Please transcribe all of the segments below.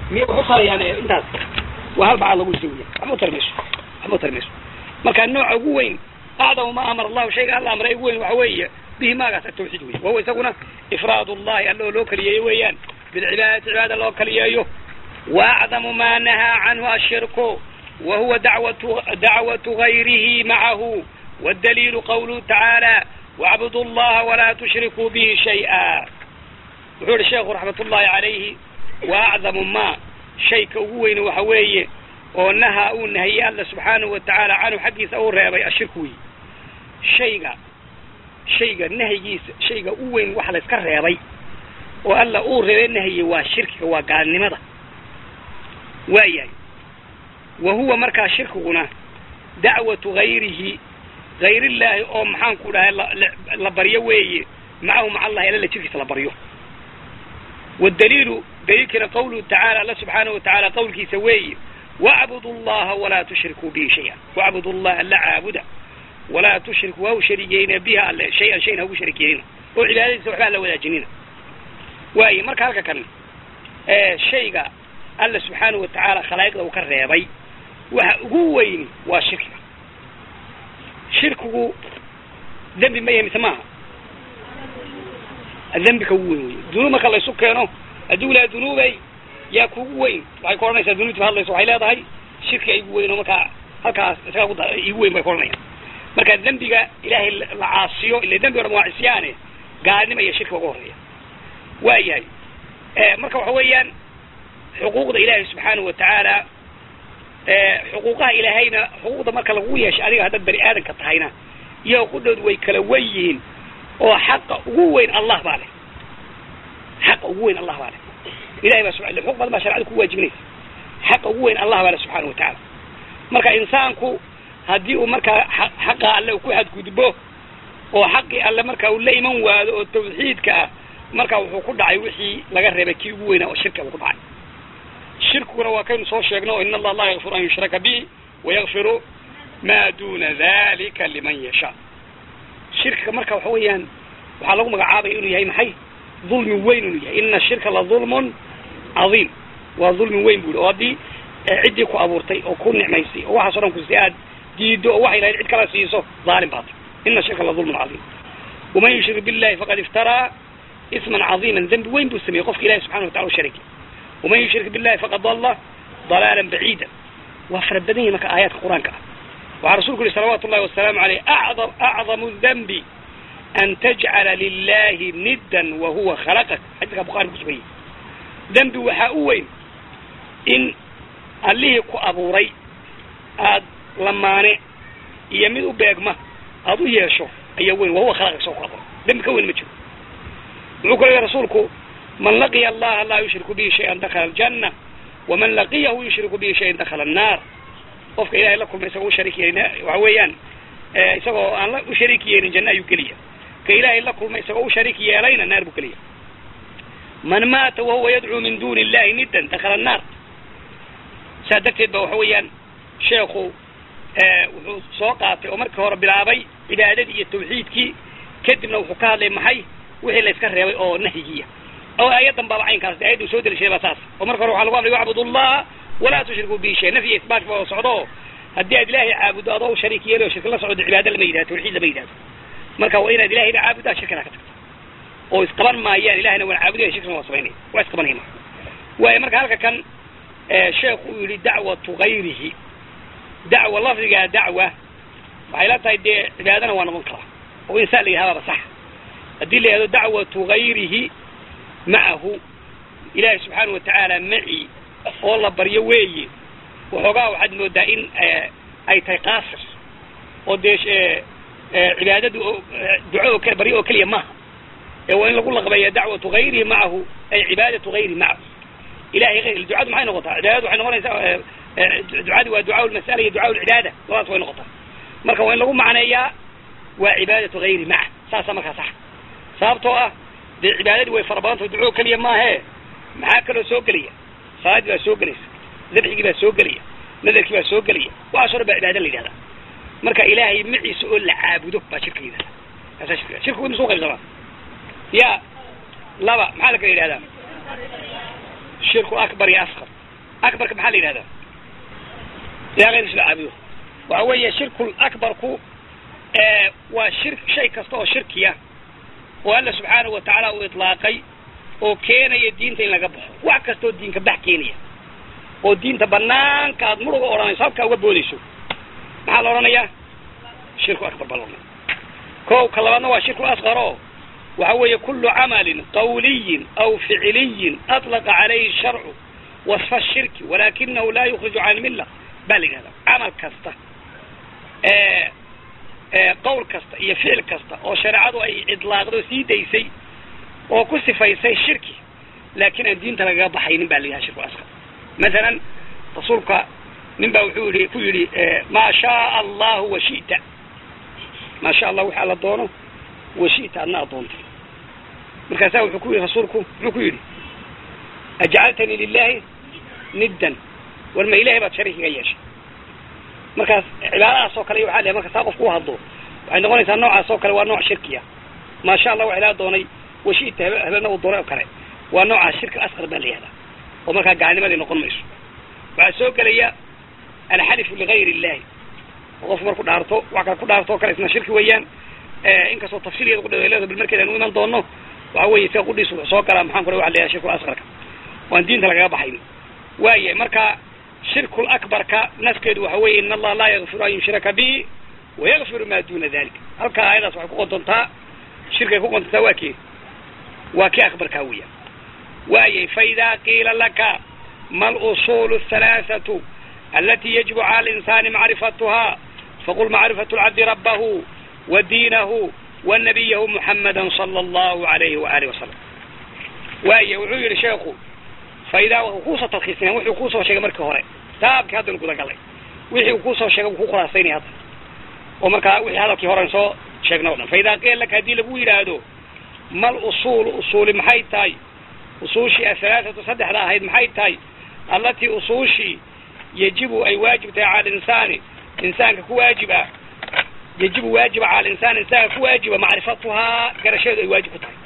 miya waxu tarayaan intaas waa hal bacaad lagu lisa weya waxma u tari mayso waxma u tari mayso marka nooca ugu weyn acdamu ma amara allahu shayga alla amray ugu weyn waxa weeye bihi maagaas atawxiid wey wahuwa isaguna ifraad ullahi alla oo loo kaliyeeyo weeyaan bilcibaadati cibaada loo kaliyeeyo waacdamu ma nahaa canhu ashirku wahuwa dacwatu dacwatu gayrihi macahu waddaliilu qawluhu tacaala wacbudu llaha walaa tushrikuu bihi shay'a wuxuu yihi sheekhu raxmat ullahi calayhi wa acdamu ma shayka ugu weyne waxa weeye oo nahaa uu nahiyey alla subxaanahu wa tacaala canhu xaggiisa uu reebay ashirku wey shayga shayga nahyigiisa shayga u weyn waxa la iska reebay oo alla uu reebay nahye waa shirkiga waa gaalnimada waayahay wa huwa markaa shirkiguna dacwatu gayrihi gayrillaahi oo maxaan ku dhahay la baryo weeye macahu maca allahi alla la jirkiisa la baryo waddaliilu daliilkina qawluhu tacaala alla subxaanahu wa tacaala qawlkiisa weeye wacbudu llaha walaa tushrikuu bihi shay-an wacbudu llaha alla caabuda walaa tushriku ha u sharigeyna biha alle shay-an shayna hagu sharigeenina oo cibaadadiisa waxba alla wadaajinina waaye marka halka kan shayga alla subxaanahu wa tacaala khalaa'iqda uu ka reebay waxa ugu weyni waa shirkiga shirkigu dembi ma yahay mise maaha dembika ugu weyn wey dunuub marka laysu keeno hadduu ilaha dunuubay yaa kugu weyn waxay ku odhanaysaa dunuubti hadlayso waxay leedahay shirkiga igu weyn oo markaa halkaas isagaa ku igu weyn bay ku odhanayaan marka dembiga ilaahay la caasiyo ila dembi o dhan waa cisyaane gaalnima iyo shirkiga uga horreeya waa yahay marka waxa weeyaan xuquuqda ilaahay subxaanahu wa tacaala xuquuqaha ilaahayna xuquuqda marka lagu yeeshay adiga haddaad bani aadanka tahayna iyo qudhoodu way kala wen yihiin oo xaqa ugu weyn allah baa leh xaqa ugu weyn allah baa leh ilahay baa sub xuquuq badan baa sharcada ku waajibinaysa xaqa ugu weyn allah baa leh subxaana wa tacaala marka insaanku haddii uu markaa xaqa alle ku xadgudbo oo xaqii alle marka uu la iman waado oo tawxiidka ah marka wuxuu ku dhacay wixii laga reebay kii ugu weynaa oo shirka uu ku dhacay shirkiguna waa kaynu soo sheegno in allah laa yakfiru an yushraka bihi wayakfiru ma duna dalika liman yashaa shirkiga marka waxa weeyaan waxaa lagu magacaabaya inuu yahay maxay dulmi weyn inuu yahay ina shirka la dulmun cadiim waa dulmi weyn bu i oo haddii ciddii ku abuurtay oo ku nicmaysay oo waxaas o dhan kusi aad diido oo waxay lahayd cid kala siiso dhaalim baata ina shirka la dulmun cadiim waman yushrik billahi faqad iftaraa isman cadiiman dembi weyn buu sameeyey qofka ilahi subxana wa tacala u shariki waman yushrik billahi faqad dalla dalaalan baciida waa fara badan yahi marka aayaadka qur-aanka ah waxaa rasulku yihi salawaatu ullahi wasalaamu aleyh acdam acdamu danbi an tajcala lilahi niddan wahuwa khalaqak xadiiska bukhari ku suganyay dembi waxaa u weyn in allihii ku abuuray aad lamaane iyo mid u beegma aada u yeesho ayaa weyn wahuwa khalaqak soo ku abuuray dembi ka weyn ma jiro wuxuu kale yihi rasuulku man laqiya allaha laa yushriku bihi shayan dakhala aljanna waman laqiyahu yushriku bihi shayan dakhala annaar qofka ilahay la kulma isagoo u shariik yeelin waxa weeyaan isagoo aan la u shariik yeelin janna ayuu geliya ka ilaahay la kulma isagoo u shariik yeelayna naar buu geliya man maata wahuwa yadcuu min duni illahi niddan dakhala annaar saa darteed ba waxa weeyaan sheekhu wuxuu soo qaatay oo markii hore bilaabay cibaadadii iyo tawxiidkii kadibna wuxuu ka hadlay maxay wixii la iska reebay oo nahyigiya oo aayadan baaba caynkaas ayadda uu soo delishaday baa saas oo marka hore waxaa lagu amray wacbud allah walaa tushriku bihi shay nafyi isbaat ba socdo haddii aad ilaahay caabudo adoo shariik yeeli oo shirka la socdo cibaado lama yidhahdo tawxiid lama yidhahdo marka waa inaad ilahayna caabudaa shirkana ka tagto oo isqaban maayaan ilahayna waan caabudaya shirkana waa samaynaya waa isqabanaya marka waayo marka halka kan sheekhu uu yihi dacwatu gayrihi dacwa lafdigaa dacwa waxay la tahay dee cibaadana waa noqon karaa oo insaan la yidhahdaaba sax haddii la yihahdo dacwatu gayrihi macahu ilaahay subxaana wa tacaala maci oo la baryo weeye waxoogaa waxaad moodaa in ay tahay qaasir oo dee cibaadadu duco oo kale baryo oo keliya maaha ee waa in lagu laqbeeya dacwatu gayrihi macahu ay cibaadatu gayrihi macahu ilahay ayr ducadu maxay noqotaa cibaadadu waxay noqonaysaa ducadi waa ducaa lmas'ala iyo ducaa lcibaada labadaas way noqotaa marka waa in lagu macneeyaa waa cibaadatu gayri maca saasa markaa sax sababtoo ah dee cibaadadii way fara badantao duco keliya maahe maxaa kaloo soo gelaya salaaddii baa soo gelaysa dabxigii baa soo gelaya nadarkii baa soo gelaya waxaaso dhan baa cibaada la yidhahdaa marka ilaahay maciisa oo la caabudo baa shirka la yidhahdaa kaasaa shirka shirku ima soo qaybsamaa ya laba maxaa la kala yidhahdaa shirku akbar iyo asqar akbarka maxaa la yidhahdaa ilaa hayr isla caabudo waxa weeye shirkul akbarku waa shir shay kasta oo shirkiya oo alla subxaanahu wa tacaala uu itlaaqay oo keenaya diinta in laga baxo wax kastaoo diinka bax keenaya oo diinta banaanka aad muruga odhanayso halkaa uga boodayso maxaa la odhanayaa shirku akbar baa la odhanaya ko ka labaadna waa shirku asqar oo waxa weeye kulu camalin qawliyin aw ficiliyin atlaqa calayhi sharcu wasfa shirki walakinahu laa yukhriju can milla baa la yidhahdaa camal kasta qowl kasta iyo ficil kasta oo shareecadu ay idlaaqdo sii daysay oo ku sifaysay shirki laakiin aan diinta lagaga baxaynin baa la yidhaha shirku asqar masalan rasuulka nin baa wuxuu yihi ku yidhi maa shaaa allahu washita maa sha allah waxa alla doono washita adna adoontay markaasaa wuxuu ku yidhi rasuulku muxuu ku yidhi ajcaltanii lilahi niddan war ma ilahay baad shariikiga yeeshay markaas cibaadadaas oo kale waxaa lehay marka saa qofku u hadlo waxay noqonaysaa noocaas oo kale waa nooc shirkiya maasha allah wax ilaa doonay washita habe habena uu doonay oo kale waa noocaas shirki asqar baa la yihahdaa oo markaa gaalnimadii noqon mayso waxaa soo gelaya alxalifu ligayr illahi oo qofku marku dhaarto wax kale ku dhaarto o kale isna shirki weeyaan inkastoo tafsiilgeeda kudhaweleedo bil markeeda anu iman doono waxa weeye sida qudhiis wuxuu soo galaa maxaan ku waxa la yihahda shirkul asqarka waan diinta lagaga baxayn waaya marka shirkul akbarka naskeedu waxa weeye in allaha laa yakfiru an yushraka bihi wayakfiru ma duna dalik halkaa aayadaas waxay ku qontontaa shirkay ku qontontaa waa kee waa kii akbarkaa weya waayay faida qiila laka ma alusul الثalaaثaة alati yajibu cala alinsani macrifatuha faqul macrifatu lcabdi rabahu wa diinahu wa nabiyahu muxamada salى allahu alayhi waalihi wasalam waaya wuxuu yihi sheekhu faidaa wuu kuusoo talkiisina wuxuu kuusoo sheegay markii hore taabkii haddanu gudagalay wixii uu kuusoo sheegay wuu ku khulaasaynaya hadda oo markaa wixii hadalkii horen soo sheegna o dhan faidaa qiila laka haddii lagu yidhaahdo mal usuulu usuuli maxay tahay usuushii ahalaaثatu saddexda ahayd maxay tahay allatii usuushii yajibu ay waajib tahay cala linsaani insaanka ku waajib ah yajibu waajiba cala linsaani insaanka ku waajiba macrifatuhaa garashadeedu ay waajib ku tahay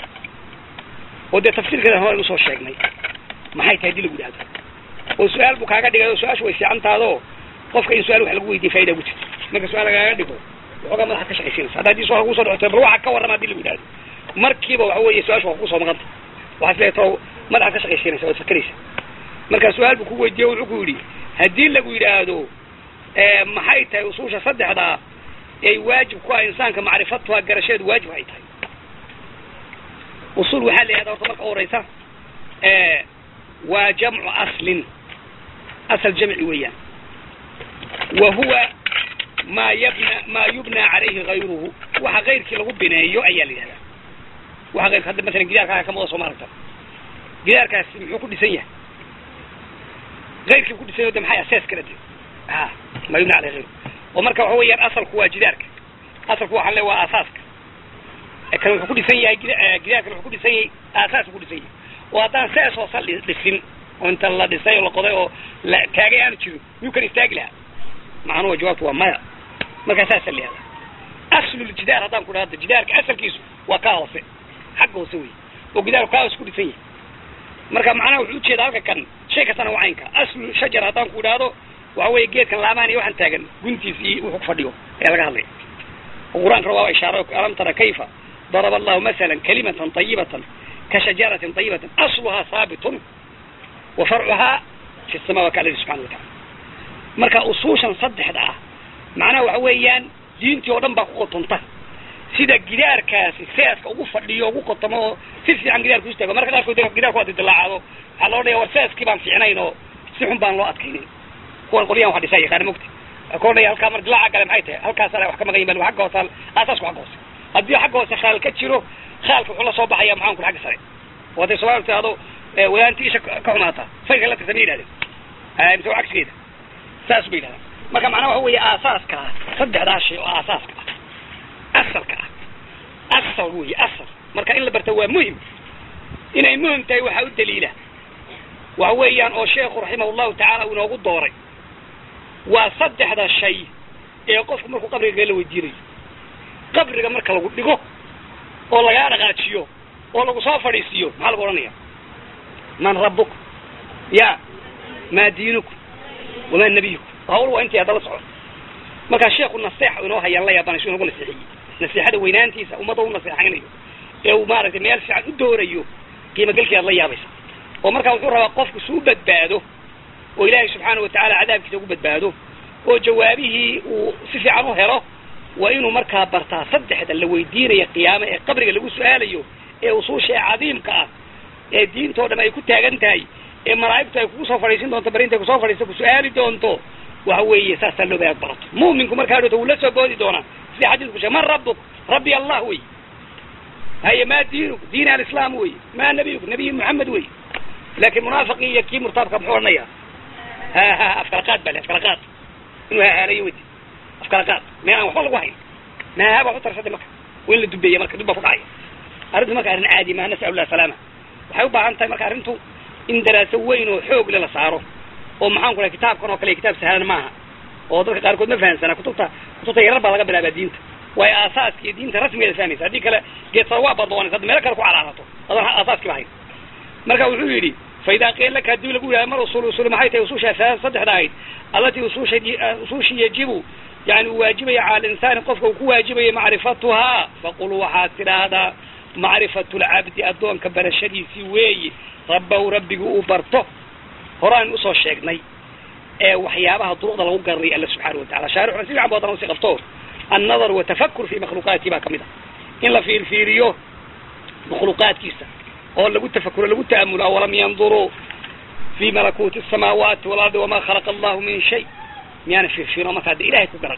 oo dee tafsiirkeeda horen usoo sheegnay maxay tahay hadii lagu yidhahdo oo su-aal buu kaaga dhigay oo su-aashu way fiicantaado qofka in su-aal wax lagu weydiye faida ugu jirto marka su-aal lagaaga dhigo waxoogaa madaxa ka shaqaysiinaysa hadda hadii su-aal kusoo dhocotay bal waxa ka warrama hadii lagu yidhahdo markiiba waxa weeye su-aashu waa kusoo maqanta waxaas leeto madaxaad ka shaqaysiinaysa waad fakeraysa marka su-aal buu ku weydiiye wuxuu ku yidhi haddii lagu yidhaahdo maxay tahay usuusha saddexdaa ay waajib ku ah insaanka macrifatuha garashadeedu waajib ay tahay usuul waxaa la yihahda horta marka u horeysa waa jamcu aslin asal jamci weeyaan wa huwa ma yabna ma yubna calayhi gayruhu waxa kayrkii lagu bineeyo ayaa la yidhahdaa waxa kayrka hadda masalan gidaarkaaga ka muuqda soo ma aragta gidaarkaasi muxuu ku dhisan yahay kayrkii ku dhisan yahay de maxay asees kala de a ma yubna calayhi gayruhu oo marka waxa weeyaan asalku waa jidaarka asalku waxaan le waa aasaaska kan wuxuu ku dhisan yahay gidaarkan wuxuu ku dhisan yahay aasaasku ku dhisan yahay oo haddaan sees hoosa dhisin oo inta la dhisay oo la qoday oo la taagay aanu jirin miyuu kan istaagi lahaa macnuhu jawaabtu waa maya markaa saasa la yihahda asluljidaar haddaan ku dhahda jidaarka asalkiisu waa kaa hoose xagga hoose wey oo gidaarku kaa hoose ku dhisan yahay marka macnaha wuxuu ujeeda halka kan shay kastana waa caynka aslu shajar haddaan ku idhaahdo waxa weeye geedkan laamaan iyo waxaan taagan guntiis iyo wuxuu ku fadhiyo ayaa laga hadlaya oo qur-aankana waa ishaaro alam tara kayfa daraba allahu masalan kalimatan tayibatan kashajaratin tayibatin asluhaa haabitun wa farcuhaa fi sama waa ka aladi subxana watacala marka usuushan saddexda ah macnaha waxa weeyaan diintii oo dhan baa ku qotonta sida gidaarkaasi seeska ugu fadhiyo ugu qotomo oo si fiican gidaarku istaago marka qaarkood gidaarku waa didilaacaado waxaa loo dhaya war seeskii baan fiicnayn oo si xun baan loo adkaynin kuwan qolyahan wax dhisaa yaqaana mogta ka odhaya halkaa mar dilaaca gale maxay tahay halkaasana wax ka maqan yihin agga hoose aasaasku agga hoose haddii xagga hoose khaal ka jiro khaalka wuxuu la soo baxaya maxaan ku xagga sare oo hadday somalia tidahdo wadaanti isha ka xumaata fayrka la tirsan ma yidhahdeen mise waa cagsigeeda saas bay yidhahdaan marka macnaha waxa weeye aasaaska ah saddexdaa shay oo aasaaska ah asalka ah asal weeye asal marka in la barta waa muhim inay muhim tahay waxaa u daliila waxa weeyaan oo sheekhu raximah llahu tacaala uu inoogu dooray waa saddexda shay ee qofku markuu qabriga la weydiinayo qabriga marka lagu dhigo oo lagaa dhaqaajiyo oo lagu soo fadhiisiiyo maxaa lagu odhanaya man rabbuk ya maa diinukum wamaa nabiyukum hawl waa intii hadda la socon markaa sheekhu naseexa inoo hayaan la yaabanayso inagu naseexiyey naseexada weynaantiisa ummadda u naseexaynayo ee uu maaragtay meel fiican u doorayo qiimogelkii aad la yaabaysa oo markaa wuxuu rabaa qofku suu badbaado oo ilaahay subxaana watacaala cadaabkiisa ugu badbaado oo jawaabihii uu si fiican u helo waa inuu markaa bartaa saddexda la weydiinaya qiyaame ee qabriga lagu su-aalayo ee usuusha ee cadiimka ah ee diintoo dhan ay ku taagan tahay ee malaa'igtu ay kugu soo fadhiisin doonto barinta kusoo fadhiista ku su-aali doonto waxa weeye saasaa loo baad barato mu'minku markaa dhota wuu la soo boodi doonaa sida xadiisku sheeg man rabbuk rabbi allah wey haye ma diinuk diin alislaam wey ma nabiyuk nabiy muxamed wey laakiin munaafiqii iyo kii murtaabka muxuu odhanaya ha ha afkala qaad bale afkala qaad inuu hahaalayo wey afkala qaad meel aan waxba lagu hayn maaha baa ku tarsatay marka waa in la dubeeya marka dub baa ku dhacaya arrintu marka arrin caadi maa nasal llah salaama waxay u baahan tahay marka arrintu in daraaso weyn oo xoog le la saaro oo maxaan ku dhahay kitaabkan oo kale kitaab sahlan maaha oo dadka qaarkood ma fahamsana kutubta kutubta yarar baa laga bilaabaa diinta waayo aasaaska iyo diinta rasmigeeda fahmaysa haddii kale geedsa waa badoonaysa hadda meelo kale ku calaalato adoon aasaaskiiba hayn marka wuxuu yidhi fa idaa qiila laka haddii lagu yidhahdo mar usul usul maxay tahay ususha saddexda ahayd allatii ususha usushi yajibu yani uu waajibaya cala alinsaani qofka uu ku waajibayo macrifatuhaa faqul waxaad tidhaahdaa macrifatu lcabdi addoonka barashadiisii weeye rabbahu rabbigu uu barto horaan usoo sheegnay ee waxyaabaha duruqda lagu garanaya alla subxaana watacala shaarixuna si fiican bu haddana usii qabto annadar watafakur fi makhluuqaati baa kamid ah in la fiirfiiriyo makhluuqaadkiisa oo lagu tafakuro lagu ta'amulo awalam yanduruu fi malakuuti asamaawaati walardi wamaa khalaqa allahu min shay miyaana fiirfiiro markaa de ilahay ku garan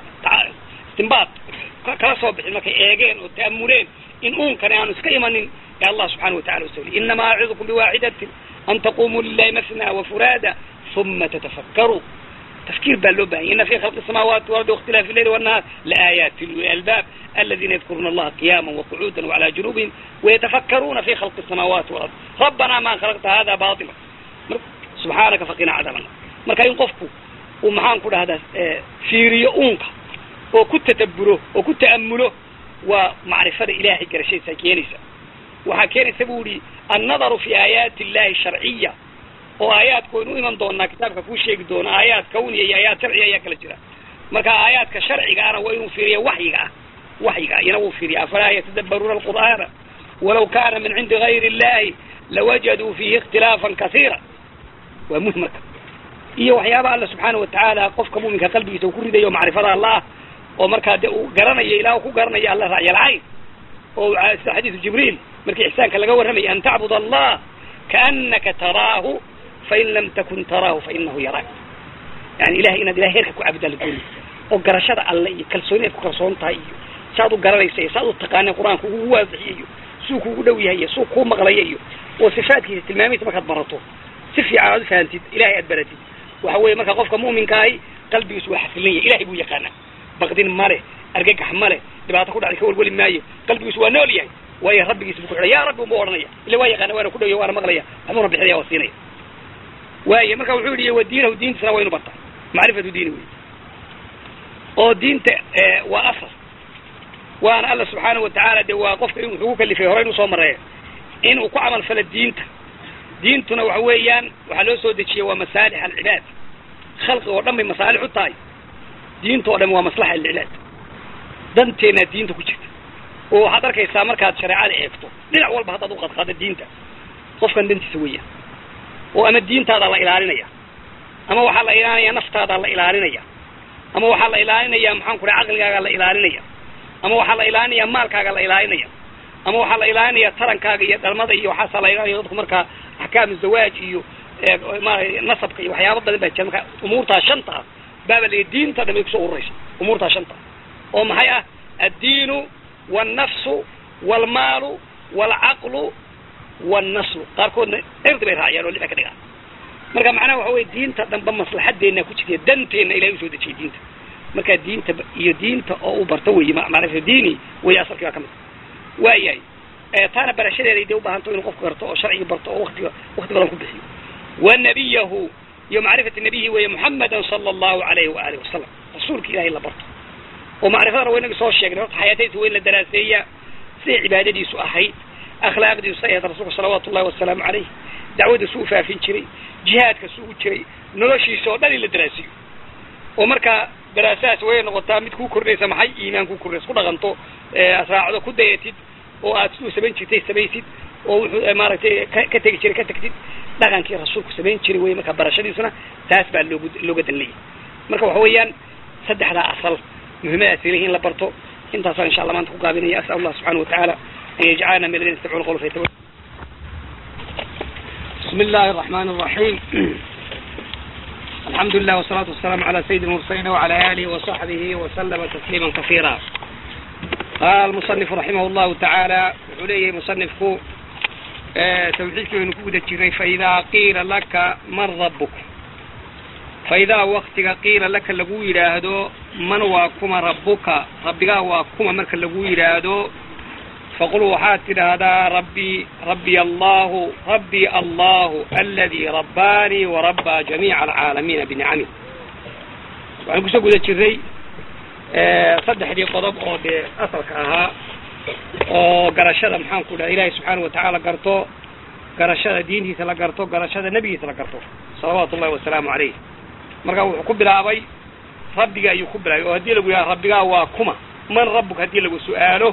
istimbaad kala soo bixin markay eegeen oo ta'amuleen in uunkani aanu iska imanin ee allah subxana watacala usawliy inamaa acidukum biwaaxidatin an taqumuu lilahi masna wafuraada uma tatafakkaruu tafkiir baa loo bahanya ina fi khalqi الsamaawaati walardi waاkhtilaafi اleyli wالnahaar laaayaati lialbaab aladina yadkuruna allaha qiyama waqucuuda wcalى junubihim wayatafakkaruuna fi khalqi الsamaawaati walard rabbana ma khalaqta hada baطila subxaanaka faqina cadaabana marka in qofku uu maxaan ku dhahdaa fiiriyo uunka oo ku tataburo oo ku ta'amulo waa macrifada ilahay garashadiisa keenaysa waxaa keenaysa bu ihi annadaru fi aayaati illahi sharciya oo aayaadku waynu u iman doonaa kitaabka kuu sheegi doona aayaad kawniya iyo aayaad sharciya ayaa kala jira marka aayaadka sharciga ana waa inuu fiiriya waxyiga ah waxyiga iyana wuu fiiriya afalaa yatadabbaruuna alqur'aana walaw kana min cindi gayri illahi lawajaduu fiihi ikhtilaafan kasiira waa muhim marka iyo waxyaabaha alla subxaana watacaala qofka muminka qalbigiisa uu ku ridayo macrifada allah oo markaa de uu garanayo ilah ku garanayo alla racyalcayn oo sida xadiisu jibriil markii ixsaanka laga warramaya an tacbud allah kaanaka taraahu fain lam takun taraahu fainahu yaraak yani ilahay inaad ilahay heerka ku caabudaa la doonay oo garashada alle iyo kalsooni aad ku kalsoon tahay iyo saad u garanaysa iyo saad u taqaanay qur-aanka ugu waadixiyay iyo suu kuugu dhow yahay iyo suu kuu maqlaya iyo oo sifaadkiisa tilmaamihiisa markaad barato si fiican aad ufahantid ilahay aad baratid waxa weeye marka qofka mu'minkaahi qalbigiisu waa xasilan yahay ilahay buu yaqaanaa baqdin male argagax male dhibaato ku dhacday ka welweli maayo qalbigiisu waa nool yahay waayo rabbigiisa buu ku xidhay ya rabbi unbuu odhanaya ila waa yaqaana waana ku dhowya waana maqlaya waxbuuna bixinaya waa siinaya waaye marka wuxuu yihi wa diinahu diintiisana waynu bartaa macrifatu diini wey oo diinta waa asal waana alla subxaana watacaala de waa qofka in wuxuu ku kalifay hore inuu soo mareeyo inuu ku camal falo diinta diintuna waxa weeyaan waxaa loo soo dejiyey waa masaalix alcibaad khalqi oo dhan bay masaalix u tahay diinta oo dhan waa maslaxa alcibaad danteena diinta ku jirta oo waxaad arkaysaa markaad shareecada eegto dhinac walba haddaad uqadqaado diinta qofkan dantiisa weeyaan oo ama diintaada la ilaalinaya ama waxaa la ilaalinaya naftaada la ilaalinaya ama waxaa la ilaalinaya maxaan ku dhaha caqligaaga la ilaalinaya ama waxaa la ilaalinaya maalkaaga la ilaalinaya ama waxaa la ilaalinaya tarankaaga iyo dhalmada iyo waxaasaa la ilaalinaya dadku markaa axkaamu zawaaj iyo maarata nasabka iyo waxyaaba badan baa jira marka umuurtaa shanta ah baaba la diinta dhan bay kusoo ururaysa umuurtaa shanta oo maxay ah addiinu waalnafsu waalmaalu waalcaqlu waalnaslu qaarkoodna cirdi bay raaciyaan oo lixa ka dhigaan marka macnaha waxa weye diinta dhanba maslaxadeena ku jirta danteenna ilahay usoo dejiyay diinta marka diinta iyo diinta oo uu barto wey macrifa diini wey asalkii baa ka mid waayahay taana barashadeeday dee ubaahanto inuu qofku garto oo sharcigi barto oo watiga wakti badan ku bixiyo wa nabiyahu iyo macrifati nabiyihi weeye muxamadan sala allahu alayhi waaalih wasalam rasuulka ilahay la barto oo macrifadana waa inagi soo sheegnay horta xayaatadiisa waa in la daraaseeyaa siday cibaadadiisu ahayd akhlaaqdiisu ay ahayd rasuulka salawaatu ullahi wasalaamu caleyh dacwadiisu u faafin jiray jihaadka suu u jiray noloshiisa oo dhan in la daraasiyo oo markaa daraasahaas way noqotaa mid kuu kordhinaysa maxay iimaan kuu kordhinaysa ku dhaqanto raacdo ku dayatid oo aad siduu samayn jirtay samaysid oo wuxuu maaragtay ka ka tegi jiray ka tagtid dhaqankii rasuulku samayn jiray wey marka barashadiisuna taas baa loogu looga dan leeyahy marka waxa weeyaan saddexdaa asal muhiimadaas ilahi in la barto intaasaan insha allah maanta ku gaabinaya asal allah subxana watacaala an yajcalana min alladina yastamicuuna qawla faytabi بسم الله الرحمن الرحيم الحمد لله والصلاة والسلام على سيد المرسلين وعلى آله وصحبه وسلم تسليما كثيرا قال المصنف رحمه الله تعالى عليه مصنفك توحيدك ونكودة جري فإذا قيل لك من ربك فإذا وقتك قيل لك لقو يراهدو من واكما ربك ربك واكما مرك لقو يراهدو فقل وحات هذا ربي ربي الله ربي الله الذي رباني وربى جميع العالمين بنعمه waxaan kusoo guda jiray saddexdii qodob oo dee asalka ahaa oo garashada maxaan ku dhaha ilaahay subxaana watacaala garto garashada diintiisa la garto garashada nebigiisa la garto salawaatu ullahi wasalaamu calayh marka wuxuu ku bilaabay rabbiga ayuu ku bilaabay oo haddii lagu yidhaha rabbigaa waa kuma man rabbuka haddii lagu su-aalo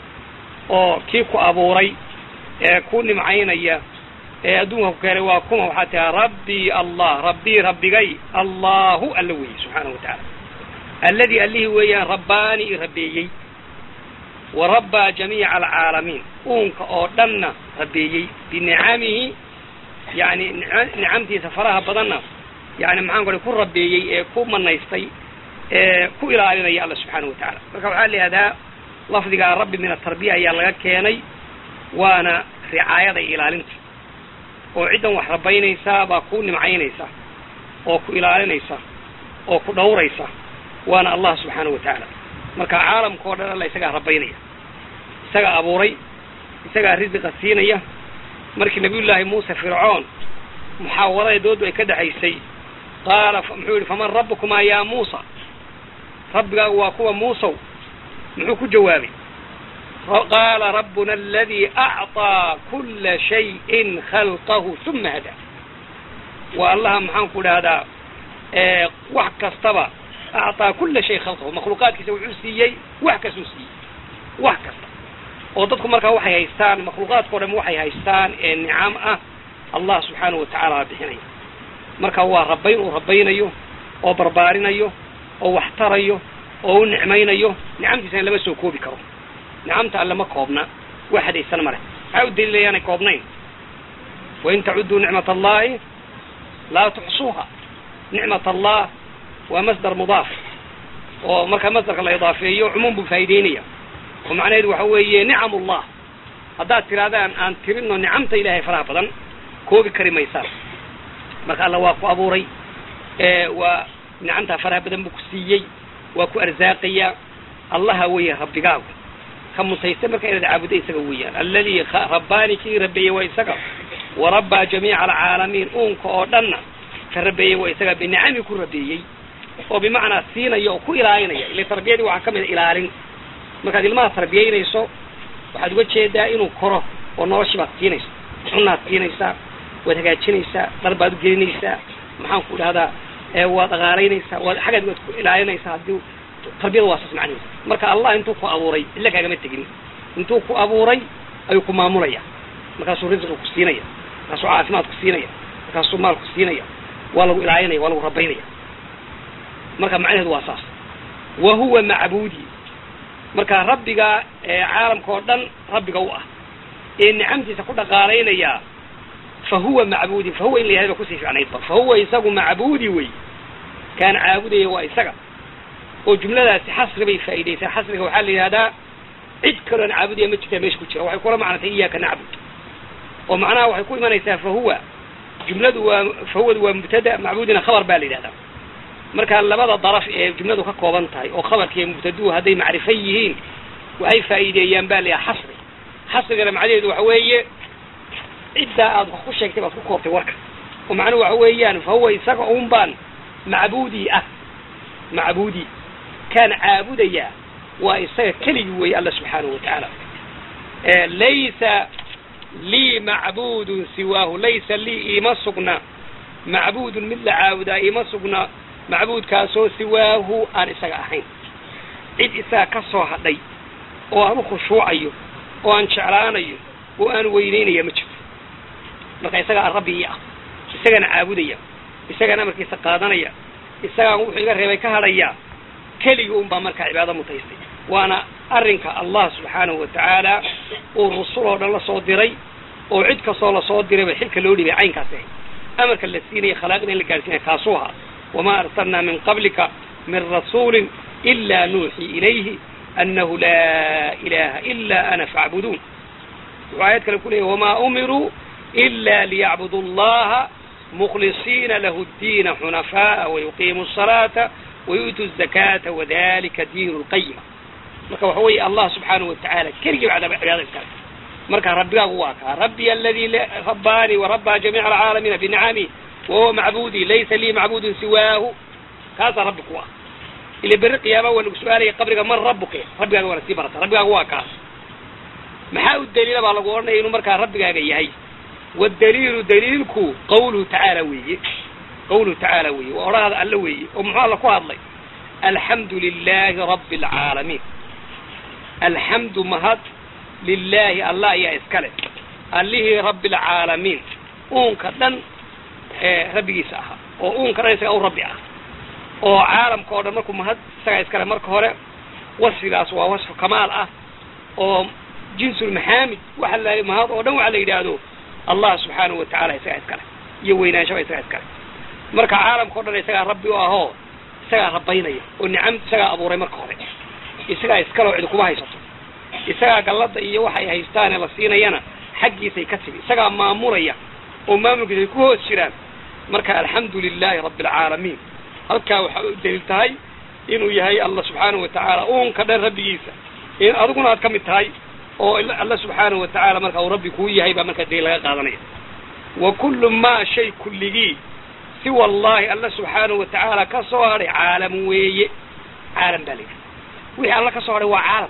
oo kii ku abuuray ee ku nimcaynaya ee adduunka ku keenay waa kuma waxaa tihaa rabbii allah rabbii rabbigay allahu alla weeye subxaanahu wa tacaala alladii allihii weeyaan rabbaani i rabbeeyey wa rabbaa jamiica alcaalamiin uunka oo dhanna rabbeeyey binicamihi yani nicamtiisa faraha badanna yani maxaan ku ku rabbeeyey ee ku manaystay ee ku ilaalinaya alla subxaanahu wa tacaala marka waxaa la yihahdaa lafdigaa rabbi min atarbiya ayaa laga keenay waana ricaayada iyo ilaalinta oo ciddan wax rabaynaysaa baa ku nimcaynaysa oo ku ilaalinaysa oo ku dhawraysa waana allah subxaanahu wa tacaala marka caalamka o dhan alla isagaa rabaynaya isagaa abuuray isagaa risiqa siinaya markii nabiyullaahi muuse fircoon muxaawadada doodu ay ka dhexaysay qaala muxuu yihi faman rabbukumaa yaa muusa rabbigaagu waa kuwa muusow muxuu ku jawaabay qaala rabbuna aladii acطaa kula shayin khalqahu uma hadaa waa allaha maxaan ku dhahdaa wax kastaba acطaa kula shay khalqahu makhluuqaadkiisa wuxuu siiyey wax kastuu siiyey wax kasta oo dadku markaa waxay haystaan makhluuqaadka o dham waxay haystaan ee nicam ah allah subxaanahu watacaala baa bixinaya marka waa rabayn uu rabaynayo oo barbaarinayo oo wax tarayo oo u nicmaynayo nicamtiisana lama soo koobi karo nicamta alle ma koobna wax hadaysan male maxaa u daliilaya inaanay koobnayn wain tacudduu nicmat allahi laa tuxsuuha nicmat allah waa masdar mudaaf oo marka masdarka la idaafeeyo cumuum buu faa'ideynaya oo macnaheedu waxa weeye nicam ullah haddaad tirahdaan aan tirino nicamta ilaahay faraha badan koobi kari maysaan marka alla waa ku abuuray waa nicamtaa faraha badan buu ku siiyey waa ku arsaaqaya allaha weeye rabbigaagu ka mutaysta marka inaad caabuda isaga weeyaan alladii rabbaani kii rabeeyey waa isaga wa rabbaa jamiica alcaalamiin uunka oo dhanna ka rabeeyey waa isaga binicami ku rabeeyey oo bimacnaa siinaya oo ku ilaalinaya ila tarbiyadii waxaa ka mid a ilaalin markaad ilmaha tarbiyaynayso waxaad uga jeedaa inuu koro oo noloshii baad siinaysa cunaad siinaysaa waad hagaajinaysaa dhar baad ugelinaysaa maxaan ku dhahdaa waad dhaqaalaynaysaa waad xaggaad waad ku ilaalinaysaa haddii tarbiyada waa saas macnihiisa marka allah intuu ku abuuray illa kaagama tegin intuu ku abuuray ayuu ku maamulaya markaasuu risqi ku siinaya markaasuu caafimaad ku siinaya markaasuu maal ku siinaya waa lagu ilaalinaya waa lagu rabaynaya marka macnaheedu waa saas wa huwa macbuudi marka rabbiga caalamka oo dhan rabbiga u ah ee nicamtiisa ku dhaqaalaynaya fa huwa macbuudi fa huwa in la yahay ba kusii fiicnaydba fa huwa isagu macbuudi wey kaan caabudaya waa isaga oo jumladaasi xasri bay faa'iidaysaa xasriga waxaa la yidhahdaa cid kaloon caabudaya ma jirtaa meesha ku jira waxay kula macnatay iyaaka nacbud oo macnaha waxay ku imanaysaa fa huwa jumladu waa fa huwadu waa mubtada macbuudina khabar baa la yidhahdaa marka labada daraf ee jumladu ka kooban tahay oo khabarka iyo mubtaduhu hadday macrifo yihiin waxay faa'iideeyaan baa la yidhaha xasri xasrigana macnaheedu waxa weeye ciddaa aad wax ku sheegtay baad ku koobtay warka oo macnuhu waxa weeyaan fa huwa isaga un baan macbuudii ah macbuudi kaan caabudayaa waa isaga keligii weeye alla subxaanahu wa tacaala laysa lii macbuudun siwaahu laysa lii iima sugna macbuudun mid la caabudaa ima sugna macbuudkaasoo siwaahu aan isaga ahayn cid isaga ka soo hadhay oo aan u khushuucayo oo aan jeclaanayo oo aan weynaynaya ma jirto marka isagaa rabbi ii ah isagana caabudaya isagana amarkiisa qaadanaya isagaan wuxuu iga reebay ka hadhaya keligii un baa markaa cibaado mutaystay waana arrinka allah subxaanahu wa tacaala uu rusul oo dhan la soo diray oo cid kastoo lasoo dirayba xilka loo dhibay caynkaas ahay amarka la siinaya khalaaqina in la gaarsiinaya kaasuu ahaa wamaa arsalnaa min qablika min rasuulin ilaa nuuxii ilayhi annahu laa ilaha ila ana faacbuduun wuxuu aayad kale ku leeyahy wamaa umiruu ila liyacbudu allaha mukhlisiina lahu ddiina xunafaaa wayuqiimu asalaata wayu'tu azakaata wadalika diinu lqayima marka waxa weeye allah subxaanahu watacaala keligii baa cibaada iskale marka rabbigaagu waa kaa rabbiy aladii rabbaanii warabbaa jamiica alcaalamiina binicamihi wahuwa macbuudii laysa lii macbuudun siwaahu kaasaa rabbi ku ah ila berri qiyaama waa lagu su-aalaya qabriga man rabbuka rabbigaaga waana sii barata rabbigaagu waa kaas maxaa u daliila baa lagu odhanaya inuu markaa rabbigaaga yahay waddaliilu daliilku qawluhu tacaala weeye qawluhu tacaala weeye waa odhahada alla weeye oo muxuu alla ku hadlay alxamdu lilaahi rabbi alcaalamiin alxamdu mahad lilaahi allah ayaa iskale allihii rabbi alcaalamiin uunka dhan ee rabbigiisa ahaa oo uunka dhan isaga u rabbi ah oo caalamka oo dhan markuu mahad isagaa iskale marka hore wasfigaas waa wasfu kamaal ah oo jinsulmaxaamid waxa la mahad oo dhan waxa la yidhaahdo allah subxaanahu wa tacaala isagaa iskale iyo weynaanshaha isagaa iskale marka caalamka o dhan isagaa rabbi u ahoo isagaa rabbaynaya oo nicam isagaa abuuray marka hore isagaa iskale oo cidi kuma haysato isagaa gallada iyo waxay haystaane la siinayana xaggiisay ka timi isagaa maamulaya oo maamulkiisa ay ku hoos jiraan marka alxamdu lilaahi rabbi alcaalamiin halkaa waxaa u daliil tahay inuu yahay allah subxaanahu wa tacaala uunka dhan rabbigiisa in adiguna aad ka mid tahay oo alla subxaanahu wa tacaala marka uu rabbi kuu yahay baa markaa daliil laga qaadanaya wa kullu maa shay kulligii si wallaahi alla subxaanahu wa tacaala ka soo hadhay caalam weeye caalam baa layidhi wixii alla ka soo hadhay waa caalam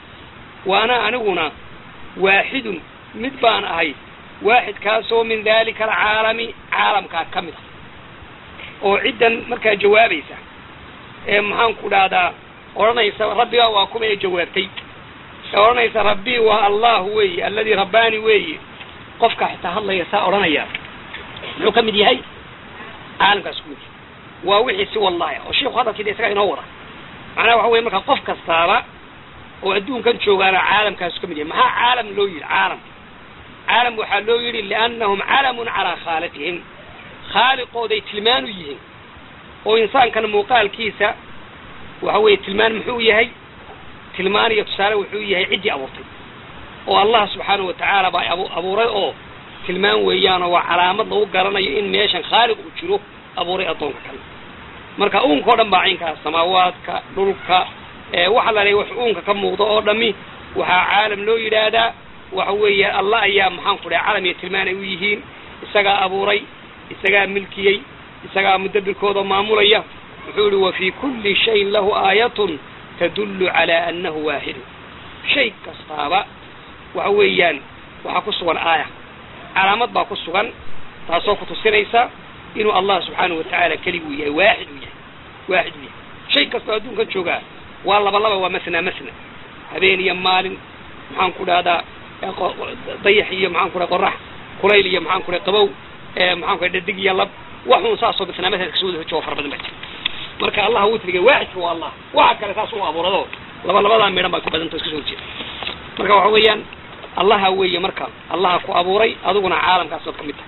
waana aniguna waaxidun mid baan ahay waaxidkaasoo min dalika alcaalami caalamkaa ka mid ah oo ciddan markaa jawaabaysa ee maxaan ku dhahdaa odhanaysa rabbigaa waa kuma ee jawaabtay ee odhanaysa rabbii waa allah weeye alladii rabbaani weeye qofka xitaa hadlaya saa odhanaya muxuu ka mid yahay caalamkaas ku mid yahay waa wixii si wallahi oo sheikhu hadalkiida isagaa inoo wada macnaha waxa weye markaa qof kastaaba oo adduunkan joogaana caalamkaasu ka mid yahay maxaa caalam loo yidhi caalam caalam waxaa loo yidhi liannahum calamun calaa khaaliqihim khaaliqooday tilmaan u yihiin oo insaankana muuqaalkiisa waxa weeye tilmaan muxuu yahay tilmaan iyo tusaale wuxuu yahay ciddii abuurtay oo allah subxaanahu wa tacaala baa abu abuuray oo tilmaan weeyaanoo waa calaamad lagu garanayo in meeshan khaaliq uu jiro abuuray addoonka kale marka uunka o dhan baa caynkaas samaawaadka dhulka waxa la leeya wax uunka ka muuqda oo dhami waxaa caalam loo yidhaahdaa waxa weeye allah ayaa maxaan ku dhahay calam iyo tilmaan ay u yihiin isagaa abuuray isagaa milkiyey isagaa mudabbirkooda maamulaya wuxuu yihi wa fii kulli shayin lahu aayatun tadullu calaa annahu waaxidun shay kastaaba waxa weeyaan waxaa ku sugan aaya calaamad baa ku sugan taasoo ku tusinaysa inuu allah subxaanahu wa tacaala keliguu yahay waaxid uu yahay waaxid uu yahay shay kastoo adduunka joogaa waa laba laba waa masna masna habeen iyo maalin maxaan ku dhahdaa dayax iyo maxaan ku dhaha qorax kulayl iyo maxaan ku dhaha qabow maxaan ku dhaha dhadig iyo lab waxuun saasoo masna masna kasoo wada hojoo fara badan baa jira marka allah witriga waaxidka waa allah waxa kale saas u abuurado laba labadaa midhan baa ku badanta iska soo horjeeda marka waxa weeyaan allaha weeye marka allaha ku abuuray adiguna caalamkaas ood ka mid tahay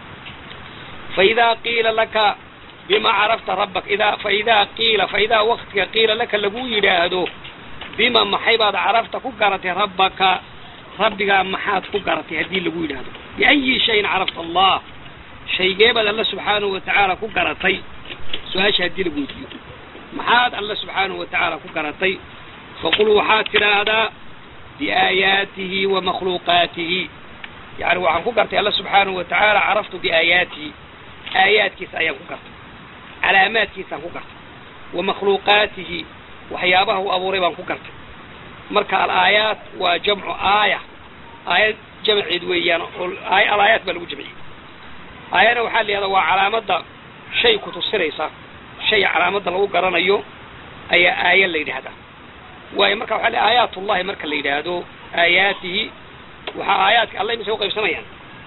faidaa qiila laka bima carafta rabbak idaa faidaa qiila faidaa waktiga qiila laka lagu yidhaahdo bima maxay baad carafta ku garatay rabbaka rabbigaa maxaad ku garatay haddii lagu yidhaahdo biayi shayin carafta allah shaygee baad alla subxaanahu wa tacaala ku garatay su-aasha haddii lagu weydiiyo maxaad alla subxaanahu wa tacaala ku garatay faqul waxaad tidhaahdaa biaayaatihi wa makhluuqaatihi yani waxaan ku gartay alla subxaanahu wa tacaala caraftu biaayaatihi aayaadkiisa ayaan ku gartay calaamaadkiisaan ku gartay wa makhluuqaatihi waxyaabaha uu abuuray baan ku gartay marka alaayaat waa jamcu aaya aayad jamceed weeyaan oo alaayaat baa lagu jamciyey aayana waxaa la yihahdaa waa calaamadda shay kutusinaysa shay calaamadda lagu garanayo ayaa aaya la yidhaahdaa waayo marka waxaa le aayaatullahi marka la yidhaahdo aayaatihi waxaa aayaadka alla imise uqaybsamayaan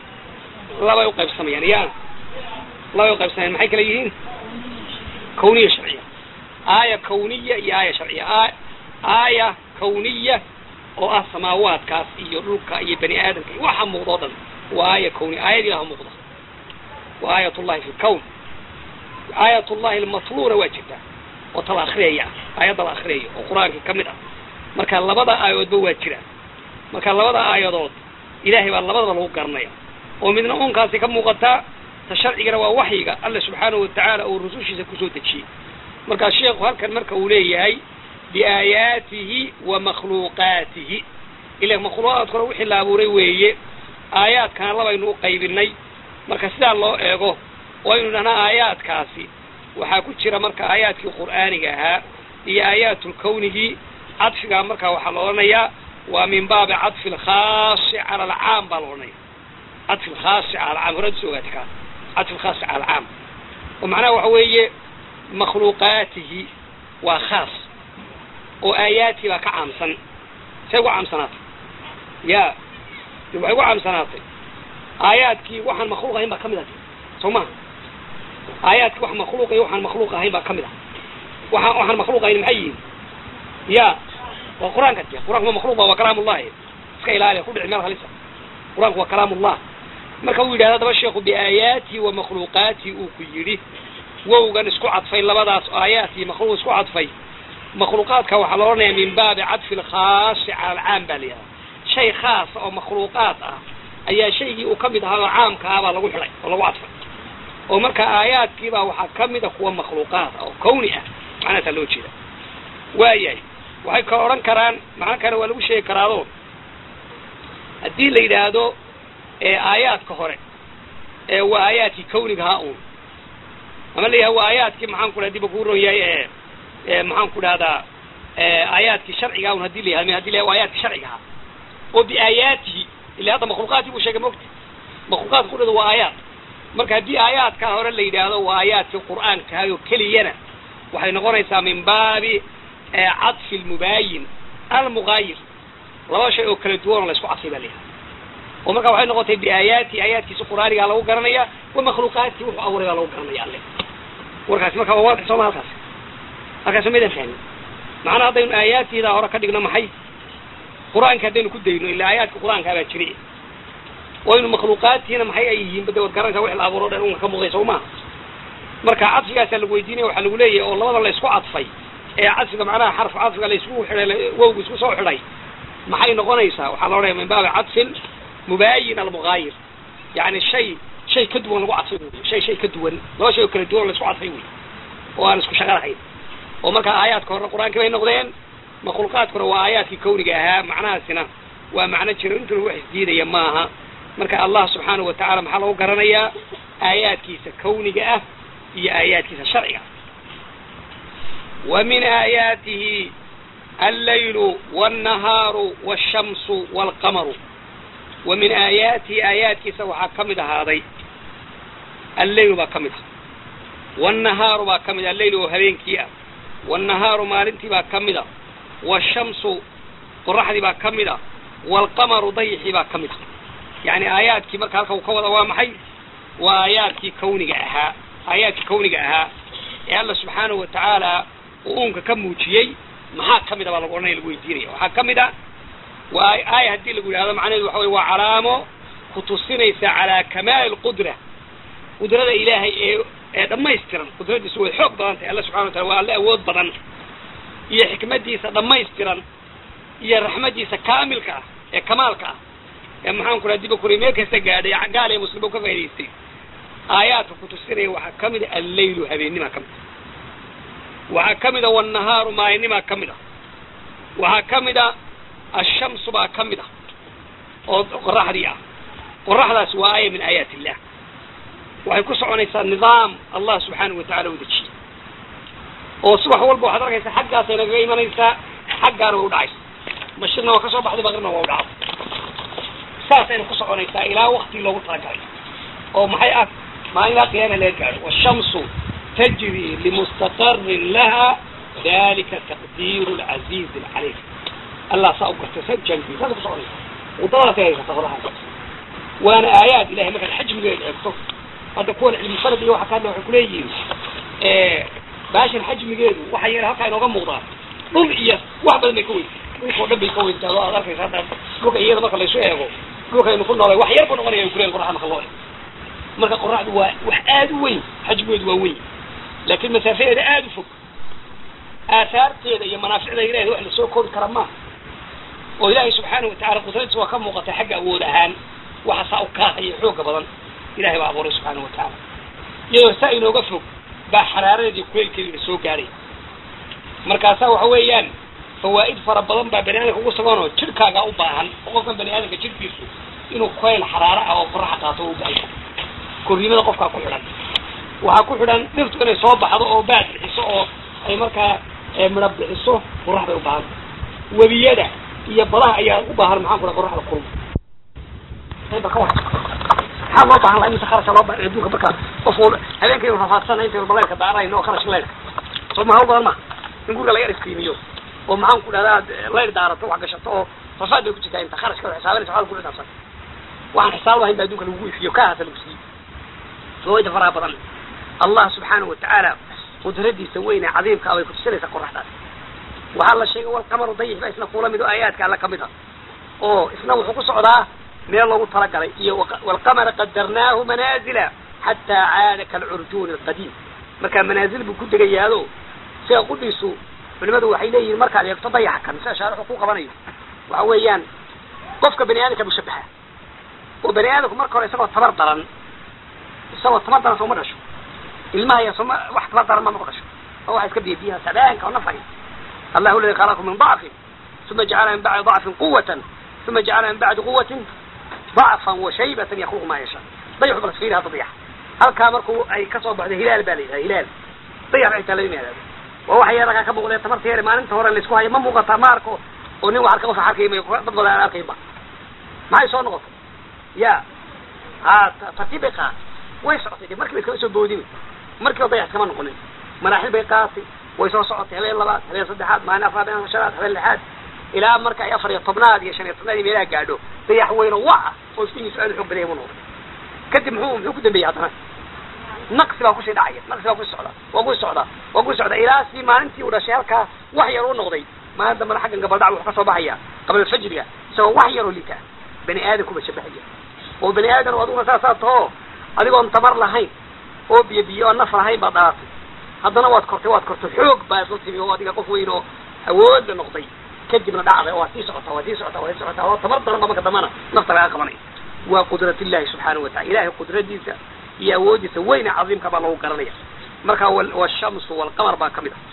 labay uqaybsamayaan ya labay uqaybsamayaan maxay kala yihiin kawniya sharciya aaya kawniya iyo aaya sharciya aaya kawniya oo ah samaawaadkaas iyo dhulka iyo bani aadamka iyo waxa muuqda o dhan waa aaya kawniya aayad ilaha muuqda waa aayat ullahi fi lkawn aayat ullahi almatluuna waa jirtaa oo tala akriyaya aayadda la akriyayo oo qur-aanka ka mid ah marka labada aayadoodba waa jiraan marka labada aayadood ilahay baa labadaba lagu garanaya oo midna uunkaasi ka muuqataa ta sharcigana waa waxyiga alla subxaanahu watacaala uu rusushiisa kusoo dejiyey markaa sheekhu halkan marka uu leeyahay biaayaatihi wa makhluuqaatihi ila makhluuqaadkuna wixii la abuuray weeye aayaadkana labaynu u qaybinay marka sidaa loo eego waynu dhahnaa aayaadkaasi waxaa ku jira marka aayaadkii qur'aaniga ahaa iyo aayaatulkawnigii cadfigaa markaa waxaa la odhanayaa waa min baabi cadfi alkhaasi cala alcaam baa la odhanaya cadfi alkhaasi cala alcaam horaad soo ogaati kaa cadfi alkhaasi cala alcaam oo macnaha waxa weeye makhluuqaatihi waa khaas oo aayaadkii baa ka caamsan say ugu caamsanaatay ya waxay ugu caamsanaatay aayaadkii waxaan makhluuq ahayn baa ka mid ah soo maha aayaadkii wax makhluuq iyo waxaan makhluuq ahayn baa ka mid ah waaa waxaan makhluuq ahayn maxay yihiin ya waa qur-aanka de qur-aanku waa makhluuq ba waa kalaamullahi iska ilaaliya ku dhici meel halisa qur-aanku waa kalaamullah marka uu yidhahda daba sheekhu biaayaatihi wa makhluuqaatihi uu ku yidhi wowgan isku cadfay labadaas aayaat iyo makhluuq isku cadfay makhluuqaadka waxaa la odhanaya min baabi cadfi alkhaasi cala alcaam baa la yihahda shay khaasa oo makhluuqaad ah ayaa shaygii uu ka mid ahaa oo caamka ah baa lagu xidhay oo lagu cadfay oo marka aayaadkiibaa waxaa ka mid a kuwa makhluuqaad ah oo kawni ah macnaasaa loo jeeda waayahay waxay ka odhan karaan macno kale waa lagu sheegi karaado haddii la yidhaahdo aayaadka hore waa aayaadkii kawnigahaa un ama la yidhahdo waa aayaadkii maxaan ku dhaha diba kuu ron yahay e maxaan ku dhahdaa aayaadkii sharciga un hadii la yihahdo hadii la waa aayaadkii sharciga ahaa oo biaayaatihi ila hadda makhluuqaadkii buu sheegay mogta makhluuqaadka kudhada waa aayaad marka haddii aayaadkaa hore la yidhaahdo waa aayaadkii qur'aankahay oo keliyana waxay noqonaysaa min baabi cadfi lmubaayin almugaayir laba shay oo kala duwan oo la isku cadfay baa la yihahda oo marka waxay noqotay biaayaati aayaadkiisi qur'aanigaa lagu garanaya wa makhluuqaadkii wuxuu abuuray baa lagu garanaya alle warkaasi marka waa waadix sooma halkaas halkaas maydaan fahmin macnaa haddaynu aayaadtiidaa hore ka dhigno maxay qur-aanka haddaynu ku dayno ilaa aayaadka qur-aankaa baa jiri waynu makhluuqaadtiina maxay ay yihiin bade waad garanaysaa wix la abuuro dhan unka ka muuqday soo maha marka cadfigaasaa lagu weydiinaya waxaa lagu leeyahay oo labada la isku cadfay ee cadfiga macnaha xarf cadfiga la isku xidhay wowga isku soo xidhay maxay noqonaysaa waxaa la odhanaya min baabi cadfin mubaayin almugaayir yani shay shay ka duwan lagu cadfay wey shay shay ka duwan laba shay oo kala duwan la isku cadfay wey oo aan isku shaqo lahayn oo marka aayaadka horena qur-aankii bay noqdeen makhluuqaadkuna waa aayaadkii kawniga ahaa macnahaasina waa macno jiro intuna wax isdiidaya maaha marka allah subxaanahu watacaala maxaa lagu garanayaa aayaadkiisa kawniga ah iyo aayaadkiisa sharciga wa min aayaatihi allaylu wاnnahaaru wاshamsu wاlqamaru wa min aayaatihi aayaadkiisa waxaa ka mid ahaaday alleylu baa ka mid ah wاnnahaaru baa ka mid ah alleyl oo habeenkii ah wاnnahaaru maalintii baa ka mid a wاshamsu qoraxdii baa ka mid a wاlqamaru dayixii baa ka mid ah yani aayaadkii marka halka uu ka wada waa maxay waa aayaadkii kawniga ahaa aayaadkii kawniga ahaa ee alla subxaanahu watacaala uu uunka ka muujiyey maxaa ka mid a baa lagu odhanaya lagu weydiinaya waxaa ka mid a waa aaya haddii lagu yidhahdo macnaheedu waxa wey waa calaamo ku tusinaysa calaa kamaali lqudra qudrada ilaahay ee ee dhammaystiran qudradiisu way xoog badan tahay alla subxana watala waa alle awood badan iyo xikmadiisa dhammaystiran iyo raxmadiisa kaamilka ah ee kamaalka ah ee maxaan ku raha diba kuri meel kasta gaadhay gaal ee muslim u ka faa'idaystay aayaadka ku tusinaya waxaa ka mid a alleylu habeenimaa ka mid a waxaa ka mid a wannahaaru maalinimaa ka mid a waxaa ka mid a ashamsu baa ka mid ah oo qoraxdii ah qoraxdaasi waa aaya min aayaat illah waxay ku soconaysaa nidaam allah subxaanahu watacala u dejiyey oo subax walba waxaad arkaysaa xaggaasay nagaga imanaysaa xaggaana way u dhacaysa mashirna waa ka soo baxday maqribna waa u dhacday saasayna ku soconaysaa ilaa waktigii loogu talagalay oo maxay ah maalinlaa qiyaama laga gaadho washamsu tajri limustaqarin laha dalika taqdiiru lcaziizi alcaliim allah saa u gartay sa ujaangiy saasa ku soconaysa wadadaasay haysata qodaha waana aayaad ilahay markaad xajmigeeda eegto hadda kuwan cilmi farad iyo waxa ka hadla waxay kuleeyihiin baashan xajmigeedu waxa yeela halkaa inooga muuqdaa dhul iyo wax badan bay ka weyn dhulka o dhan bay ka weyntaa oo aad arkaysa hadda dhulka iyada marka laysu eego dhulkaynu ku noolay wax yar buu noqonaya ay kuleeyihin qoraxda marka loo eego marka qoraxdu waa wax aada u weyn xajmigeedu waa weyn laakiin masaafadeeda aada u fog aahaarteeda iyo manaaficda ilahay wax lasoo koobi kara maaha oo ilaahay subxaana watacala qudradiisa waa ka muuqatay xagga awood ahaan waxa saa u kaahaya xooga badan ilahay baa abuuray subxaana watacaala iyadoo saa inooga fog baa xaraaradeedii kuleylkeedina soo gaadhay markaasaa waxa weeyaan fawaa'id fara badan baa bani aadamka ugu suganoo jidhkaagaa u baahan oo qofkan bani aadamka jidhkiisu inuu kulayl xaraaro ah oo qoraxa qaato u baahan korriimada qofkaa ku xidhan waxaa ku xidhan dhirtu inay soo baxdo oo baad bixiso oo ay markaa midha bixiso qorax bay u baahan webiyada iyo badaha ayaa u baahan maxaan ku dhaha qoraxda kulma maxaa loo baahan laha imise kharasha loo baahan adduunka marka qofku habeenkaynu rafaadsanay intaynu baleyrka daarayno oo kharash leyrka soo ma hawl badan ma in guriga laga iftiimiyo oo maxaan ku dhahdaa leyr daarato wax gashato oo rafaad bay ku jirtaa inta kharashka xisaabanaysa waxaa ku dhaafsan waxaan xisaab lahayn ba adduunka lagugu ifiyo ka hata lagu siiyey fawayda faraha badan allah subxaana watacaala qudradiisa weyne cadiimka bay kutusinaysaa qoraxdaas waxaa la sheegay walqamaru dayix ba isna kuula mid oo aayaadka alla kamid a oo isna wuxuu ku socdaa meel loogu talagalay iyo walqamara qadarnaahu manaazila xataa caada kalcurjuuni alqadiim markaa manaazil buu ku degayaado sida qudhiisu culimadu waxay leeyihiin markaad eegto dayaxa kan sida shaarixu ku qabanayo waxa weeyaan qofka bani aadamka buu shabaha oo bani aadamku marka hore isagoo tabar daran isagoo tabar daran sooma dhasho ilmaha ya sooma wax tabar daran ma ma dhasho oo waxa iska biyabiyaha sabaanka oo nafay allahu aladi khalaqakum min dacfin uma jacala min bacdi dacfin quwatan uma jacala min bacdi quwatin dacfan wa shaybatan yakluqu ma yasha dayaxu bal fiiri hadda dayax halkaa markuu ay kasoo baxdo hilaal baa la yidhaha hilaal dayax ay taa laga yimaadaado waa waxa yarakaa ka muuqdee tamarta yare maalinta hore laysku hayo ma muuqataa ma arko oo nin wax arka qofa arkay may dad badan aan arkayba maxay soo noqotay ya ha tartiib bay qaatay way socotay de markii ba iskama soo boodin markiiba dayax iskama noqonin maraaxil bay qaatay way soo socotay habeen labaad habeen saddexaad maalin afraad habeen shanaad habeen lixaad ilaa marka ay afar iyo tobnaad iyo shan iyo tobnaad iyo meelaha gaadho dayax weyno wa ah oo iftiinkiisu aad u xoog badaya buu noqday kadib muxuu muxuu ku dambeeyey haddana naqsi baa kusii dhacaya naqsi baa kusii socda waa kusii socda waa kusii socda ilaa si maalintii uu dhashay halkaa wax yar u noqday maalin dambana xaggan gabaldhac wuxuu ka soo baxaya qabla alfajriga isagoo wax yaroo liita bani aadamkuba shabahaya oo bani aadam oo adiguna saasaa taho adigoon tamar lahayn oo biyo biyo oo naf lahayn baad dhalatay haddana waad kortay waad kortay xoog baad la timi oo adiga qof weyn oo awoodla noqday kadibna dhacday oo waad sii socotaa waad sii socotaa waad sii socotaa oo tamar daran ba marka dambana nafta laga qabanay waa qudrat illahi subxaanahu watacala ilahay qudradiisa iyo awoodiisa weyne cadiimka baa lagu garanaya marka washamsu walqamar baa kamid ah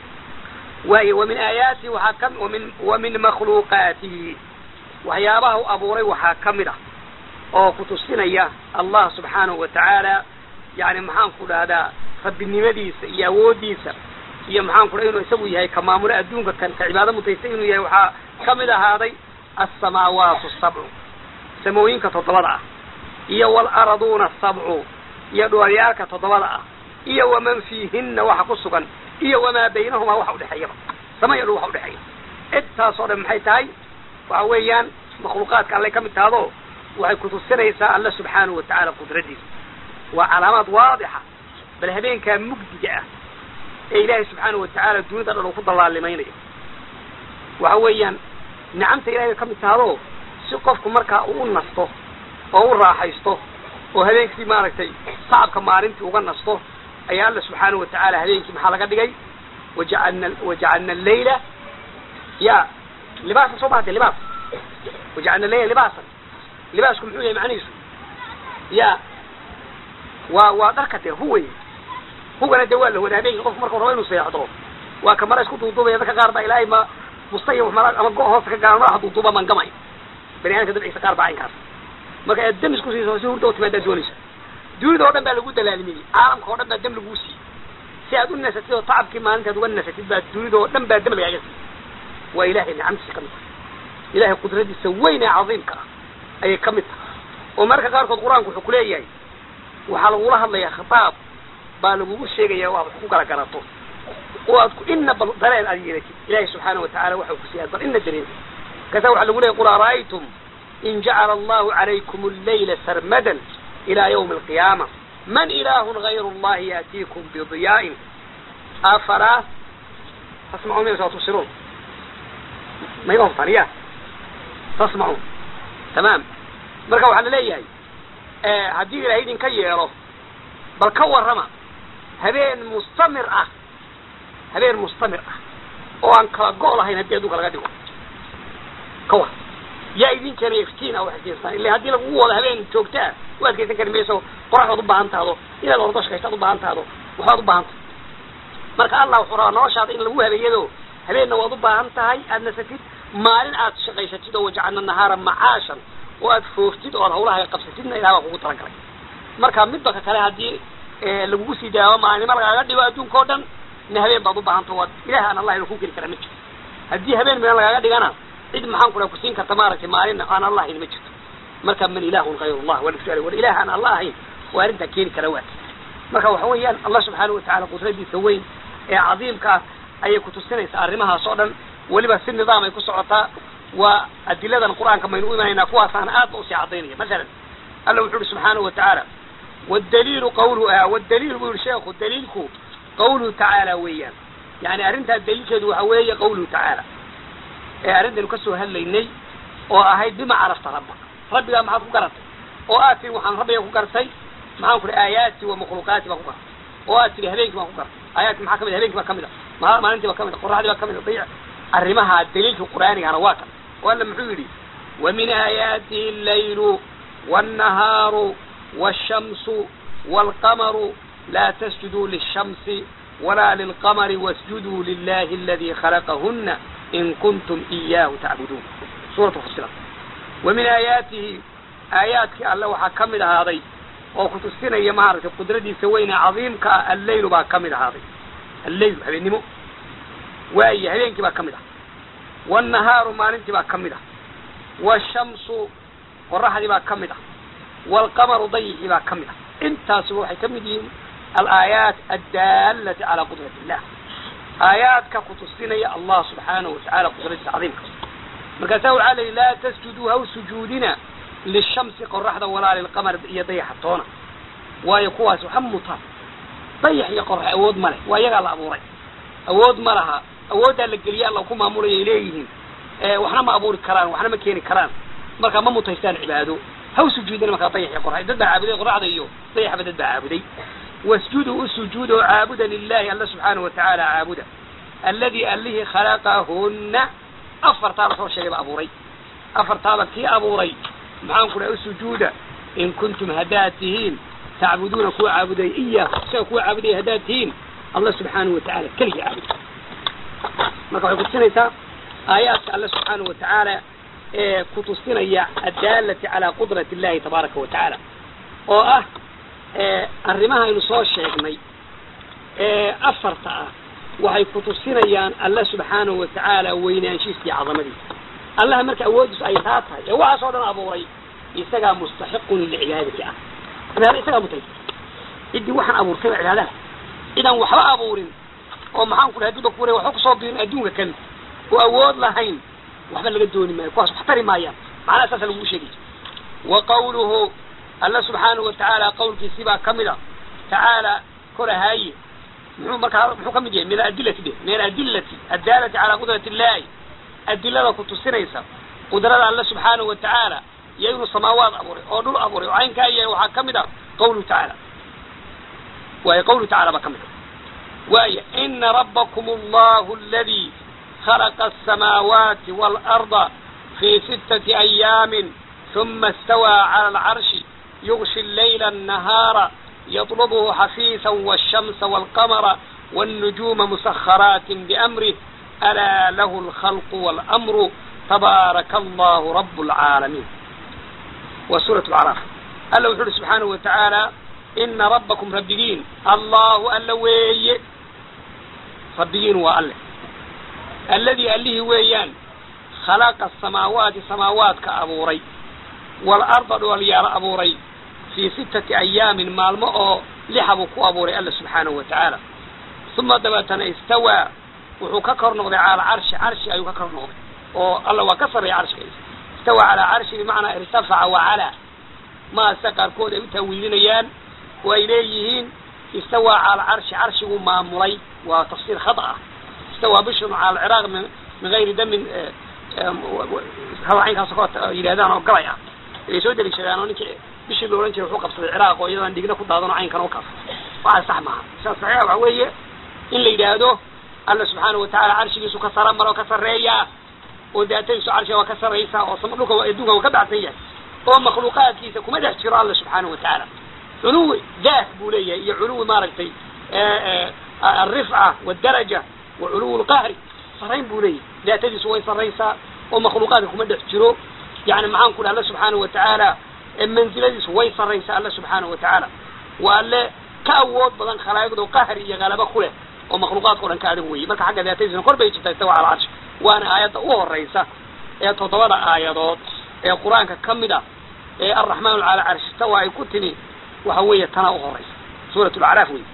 waayo wa min aayaatihi waxaa ka wamin wa min makhluuqaatihi waxyaabaha u abuuray waxaa kamid ah oo kutusinaya allah subxaanahu watacaala yani maxaan ku dhahdaa rabbinimadiisa iyo awoodiisa iyo maxaan ku dhaha inuu isagu yahay ka maamulo adduunka kan ka cibaado mutaysta inuu yahay waxaa kamid ahaaday alsamaawaatu sabcu samooyinka toddobada ah iyo waalaaraduuna asabcu iyo dhoolyaalka toddobada ah iyo waman fiihinna waxa ku sugan iyo wamaa baynahumaa waxa udhexeeyaba sama iyo dhul waxa udhexeeya intaasoo dhan maxay tahay waxa weeyaan makhluuqaadka allay ka mid tahdo waxay kutusinaysaa alla subxaanahu watacaala qudradiisa waa calaamaad waadixa bal habeenkaa mugdiga ah ee ilaahay subxaanahu watacaala dunida dhan uu ku dallaalimaynayo waxa weeyaan nicamta ilahay bay ka mid tahdo si qofku markaa uu u nasto oo u raaxaysto oo habeenkii maaragtay tacabka maalintii uga nasto ayaa alla subxaanahu watacaala habeenkii maxaa laga dhigay wajacalna wajacalna allayla ya libaasa soo bahate libaas wajacalna allayla libaasan libaasku muxuu yahay macnihiisu ya waa waa dharka dee huway hugana dee waa la wada habeenkii qofku markuu rabo inuu seexdo waa ka mara isku duuduubaya dadka qaar baa ilaahay ma mustaya mara ama go hoosta ka gaaran madaxa duuduuba man gamay bani aadamka dabciisa qaar baa aynkaas marka aad dam isku siiso si hurda u timaadaa doonaysa dunida oo dhan baa lagu dalaalmiyey caalamka oo dhan baa dam laguu siiyey si aad u nasatid oo tacabkii maalintaad uga nasatid baa dunida oo dhan baa dam lagaaga siiyey waa ilahay nicamtiisa ka mid tahay ilahay qudradiisa weyn ee cadiimka ah ayay ka mid tahay oo marka qaarkood qur-aanku wuxuu kuleeyahay waxaa lagula hadlayaa khitaab baa lagugu sheegaya waa wax ku kala garato oo aad ina bal dareen aad yeelatid ilaahay subxaana watacala waxa uu ku siiyaa bal ina dareen kasa waxaa lagu leeyay qul ara'aytum in jacala allahu calaykum allayla sarmadan ila ywmi alqiyaama man ilaahun gayru allahi yaatiikum bidiyaa'in afalaa tasmacuun maysa waa tubsiruun mayma hubtaan ya tasmacuun tamaam marka waxaa la leeyahay haddii ilahay idinka yeelo bal ka warrama habeen mustamir ah habeen mustamir ah oo aan kala go' lahayn haddii adduunka laga dhigo ka war yaa idin keenaya iftiin ah wax iftiinsan illa haddii lagugu wado habeen joogta ah u adkaysan kari mayso qoraxdaad u baahan tahdo inaad ordo shaqaysaad u baahan tahdo waxbaad u baahan tahay marka allah wuxuu rabaa noloshaada in lagu habeeyado habeenna waad u baahan tahay aad nasatid maalin aad shaqaysatid oo wajacalna nahaara macaashan oo aad fooftid oo aad hawlaha qabsatidna ilaha baa kugu talagalay marka midba ka kale haddii lagugu sii daawo maalinimo lagaaga dhigo adduunka o dhan na habeen baad u baahanta waad ilaah aan allah ina ku geli kara ma jirto haddii habeen midan lagaaga dhigana cid maxaan ku kusiin karta maaragtay maalina aan allah ahayn ma jirto marka man ilaahun hayr allah waa lasu war ilaah aan allah ahayn oo arrintaa keeni kara waa marka waxa weeyaan allah subxaana watacala qudradiisa weyn ee cadiimka ah ayay kutusinaysaa arrimahaas oo dhan weliba si nidaam ay ku socotaa waa adiladan qur-aanka maynu u imanaynaa kuwaasaana aad ba usii cadaynaya masalan alla wuxu uhi subxaanahu watacaala wdaliilu qawlu wdaliil buu yihi sheekhu daliilku qawluhu tacaala weeyaan yani arrintaa daliilkeedu waxa weeye qawluhu tacaala ee arrintaynu kasoo hadlaynay oo ahayd bima carafta rabba rabbigaa maxaad ku garatay oo aad tiri waxaan rabbiga ku gartay maxaan ku ihi aayaati wa makhluuqaati baan ku gartay oo aad tiri habeenkii baan ku gartay aayaadki maxaa kamid habeenkii baa kamid a ma maalintii baa kamid a qoraxdii baa kamid a dayic arrimaha daliilka qur'aanigana waa kan oo alla muxuu yidhi wa min aayaatihi allaylu wannahaaru والشمس والقمر لا تسجدوا للشمس ولا للقمر واسجدوا لله الذي خلقهن إن كنتم إياه تعبدون سورة فصلت ومن آياته آياتك الله وحكمل هذا وكتستنا يا مهارة قدرتي سوينا عظيم الليل با كمل هذا الليل هبين نمو وأي هبينك با كمل والنهار ما ننت با كمل والشمس والرحل با كمل والقمر ضيعي baa ka mid ah intaasuba waxay ka mid yihiin alaayaat addaalati calaa qudrati illah aayaadka kutusinaya allah subxaanahu watacala qudradiisa cadiimka markaasaa waxaa la yidhi laa tasjuduu haw sujuudina lishamsi qoraxda walaa lilqamar iyo dayaxa toona waayo kuwaas waxa mutaan dayax iyo qorax awood ma leh waa iyagaa la abuuray awood ma laha awooddaa la geliya alla ku maamulaya ay leeyihiin waxna ma abuuri karaan waxna ma keeni karaan marka ma mutaystaan cibaado haw sujuudina markaa dayax iyo qorax dad baa caabuday qoraxda iyo dayaxba dad baa caabuday wasjuduu u sujuud oo caabuda lilahi alla subxaanahu watacaala caabuda alladii allihii khalaqahunna afartaa lasoo sheegay ba abuuray afartaaba kii abuuray maxaan ku dhahay u sujuuda in kuntum haddaad tihiin tacbuduuna kuwa caabudaya iyaahu isaga kuwa caabudaya haddaad tihiin allah subxaanahu watacaala keligii caabuda marka waxay kutusinaysaa aayaadka alle subxaanahu watacaala ee kutusinaya addaalati calaa qudrati illahi tabaaraka wa tacaala oo ah arrimaha aynu soo sheegnay ee afarta ah waxay kutusinayaan alle subxaanahu wa tacaala weynaanshiisa iyo cadamadiisa allaha marka awoodiisu ay taa tahay ee waxaas oo dhan abuuray isagaa mustaxiqun licibaadati ah cibaada isagaa mutay ciddii waxaan abuurtay ba cibaadaha cidaan waxba abuurin oo maxaan ku dhahay dibba kuure waxba kusoo biirin adduunka kan oo awood lahayn waxba laga dooni maayo kuwaas wax tari maayaan macnaha saasa lagugu sheegay wa qawluhu alla subxaanahu watacaala qawlkiisii baa ka mid a tacaala korahaaye muxuu markaa muxuu ka mid yahay min aadilati de min aadilati addaalati calaa qudrati illahi adilada kutusinaysa qudrada alla subxaanahu watacaala iyo inuu samaawaad abuuray oo dhul abuuray oo caynkaa yahay waxaa ka mid a qawluhu tacaala waayo qawluhu tacala baa ka mid a waayo ina rabbakum allahu aladi خلق السماوات والأرض في ستة أيام ثم استوى على العرش يغشي الليل النهار يطلبه حثيثا والشمس والقمر والنجوم مسخرات بأمره ألا له الخلق والأمر تبارك الله رب العالمين وسورة العراف ألا وحده سبحانه وتعالى إن ربكم ربيين الله ألوي ربيين وأله alladii allihii weeyaan khalaqa asamaawaati samaawaadka abuuray waalarda dhoolyaala abuuray fii sittati ayaamin maalmo oo lixa buu ku abuuray alla subxaanahu wa tacaala uma dabeetana istawaa wuxuu ka kor noqday cala carshi carshi ayuu ka kor noqday oo alla waa ka sarreeya carshiga istawaa calaa carshi bimacnaa irtafaca wacalaa maase qaarkood ay u taawiilinayaan oo ay leeyihiin istawaa cala carshi carshiguu maamulay waa tafsiir khada ah istawaa bishrun cala alciraaq min min gayri damin hadacaynkaas koo yidhahdaan oo galay ah ay soo deliishadaan oo ninkii bishii la odhan jiray wuxuu qabsaday ciraaq oo iyadaan dhigna ku daadano caynkan u kaas waxaa sax maaha saas saxiixa waxa weeye in la yidhaahdo alla subxaana watacaala carshigiisu ka sara maro ka sarreeyaa oo daatadiisu carshiga waa ka sarraysaa oo sama dhulka adduunka waa ka baxsan yahay oo makhluuqaadkiisa kuma dhex jiro alla subxaana watacaala culuwi daah buu leeyahay iyo culuwi maaragtay alrifca waaldaraja wa culuwi lqahri sarrayn buu leeyahay daatadiisu way sarraysaa oo makhluuqaadka kuma dhex jiro yani maxaan ku dha alla subxaana watacaala mansiladiisu way sarraysaa alla subxaana watacaala waa alle ka awood badan khalaa'iqdo qahri iyo galaba ku leh oo makhluuqaadka o dhan ka adag weeye marka xagga daatadiisuna kor bay jirtaa istawa cala carshi waana aayadda u horaysa ee toddobada aayadood ee qur-aanka ka mid a ee alraxmaanu cala carshi tawa ay ku timi waxa weeye tanaa u horaysa suurat lacraaf wey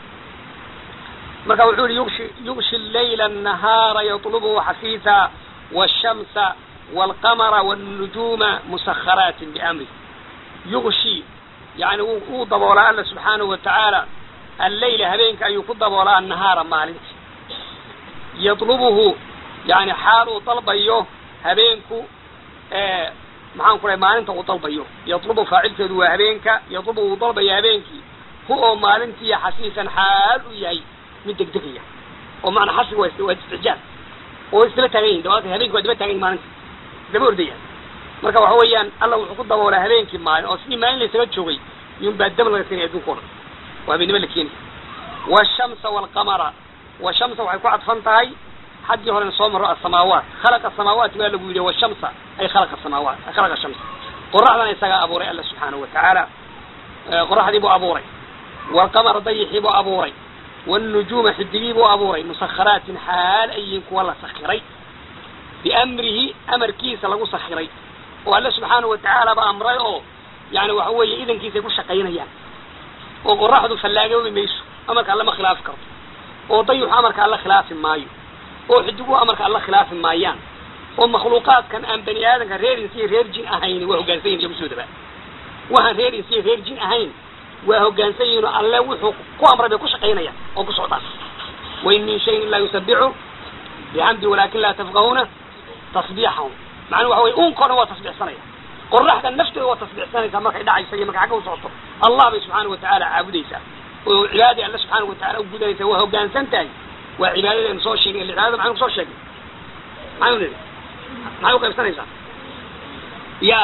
marka wuxuu yihi yugshi yugshi llayla annahaara yatlubuhu xafiisa waashamsa waalqamara waalnujuuma musakharaatin biamri yugshi yani wuu daboolaa alla subxaanahu watacaala alleyla habeenka ayuu ku daboolaa annahaara maalintii yadlubuhu yani xaal uu dalbayo habeenku maxaan ku dhahay maalinta uu dalbayo yadlubu faacilkeedu waa habeenka yadlubu uu dalbayo habeenkii hu oo maalintii xasiisan xaal u yahay mid degdegaya oo maanaa xasiga waa waa istijaal oo isdaba taagan yihin dabaata habeenki waa daba taagan yihin maalinta isdaba ordayaan marka waxa weeyaan alla wuxuu ku daboolaa habeenkii maalin oo sidii maalin laysaga joogay yun baa dam laga keenaya adduunka o dhan waa habeenimo la keeni washamsa waalqamara washamsa waxay ku cadfan tahay xaggii horena soo maro asamaawaat khalaqa asamaawaati baa lagu yidhi washamsa ay khalaqa samaawaat khalaqa shamsa qoraxdana isagaa abuuray alla subxaanahu watacaala qoraxdii buu abuuray waalqamara dayixii buu abuuray waalnujuuma xidigii buu abuuray musakharaatin xaal ayiin kuwa la sakiray biamrihi amarkiisa lagu sakiray oo alle subxaanahu watacaala ba amray oo yani waxa weeye idankiisay ku shaqaynayaan oo qoraxdu fallaagoobi mayso amarka alle ma khilaafi karto oo dayuxu amarka alle khilaafi maayo oo xidiguhu amarka alle khilaafi maayaan oo makhluuqaadkan aan bani aadamka reer insiya reer jin ahayn waa hoggaansan yihin iyagu soo dabaa waxaan reer insiya reer jin ahayn waa hoggaansan yihin oo alle wuxuu ku amray bay ku shaqaynayaan oo ku socdaan wain min shayin ilaa yusabixu bixamdi walaakin laa tafqahuuna tasbiixahum macnuu waxa weye unkao dhan waa tasbiixsanaya qoraxda nafteeda waa tasbiixsanaysaa markay dhacaysa iyo markay xagga u socoto allah bay subxaana watacaala caabudaysaa oo cibaadadii alle subxaana wataala u gudanaysaa waa hoggaansan tahay waa cibaadada aynu soo sheegnay cibaadada maxaynu kusoo sheegnay maxaynu nidhi maxay uqaybsanaysaa ya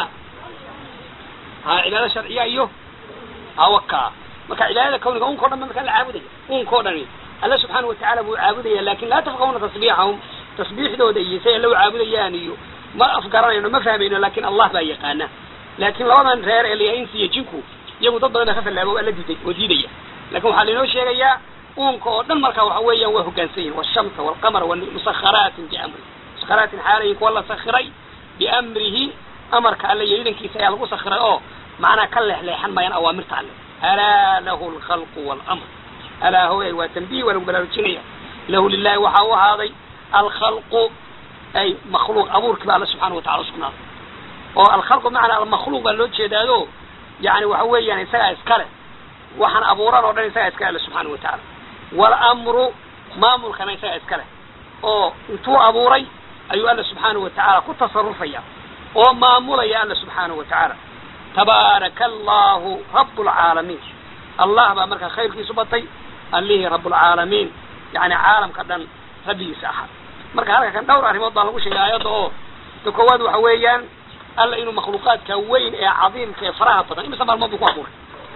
ha cibaada sharciya iyo hawaka marka cibaadada kawniga unkao dhan ba markaa la caabudaya unkao dhani alle subxaana watacaala buu caabudaya lakin laa tafqahuna tasbiixahum tasbiixdooda iyo say alle u caabudayaan iyo ma afgaranayno ma fahmayno lakin allah baa yaqaana laakin labadan reer ee layahay insi iyo jinku iyagu dad badan baa ka fallaabo alla diiday oo diidaya lakin waxaa lainoo sheegayaa uunka oo dhan markaa waxa weeyaan waa hoggaansan yihin washamsa waalqamara musakharaatin biamri musakharaatin xaalayin kuwa la sakiray biamrihi amarka alle iyo idankiisa ayaa lagu sakiray oo macnaa ka leexleexan maayaan awaamirta alle alaa lahu alkhalqu waalamr alaa hooyay waa tanbiih waa lagu balaarujinaya lahu lilahi waxaa u ahaaday alkhalqu ay makhluuq abuurkii baa alla subxaana watacala usugnaaday oo alkhalqu macnaa almakhluuq baa loo jeedaado yani waxa weeyaan isagaa iskale waxaan abuuran oo dhan isagaa iska alle subxaana watacaala waalamru maamulkana isagaa iska leh oo intuu abuuray ayuu alla subxaana watacaala ku tasarufaya oo maamulaya alla subxaana watacaala tabaaraka allahu rabu lcaalamiin allah baa markaa khayrkiisu batay allihii rablcaalamiin yani caalamka dhan rabbigiisa ahaa marka halka kan dhowr arrimood baa lagu sheegay aayadda oo ta koowaad waxa weeyaan alla inuu makhluuqaadka weyn ee cadiimka ee faraha badan imisa maalmood buu ku abuuray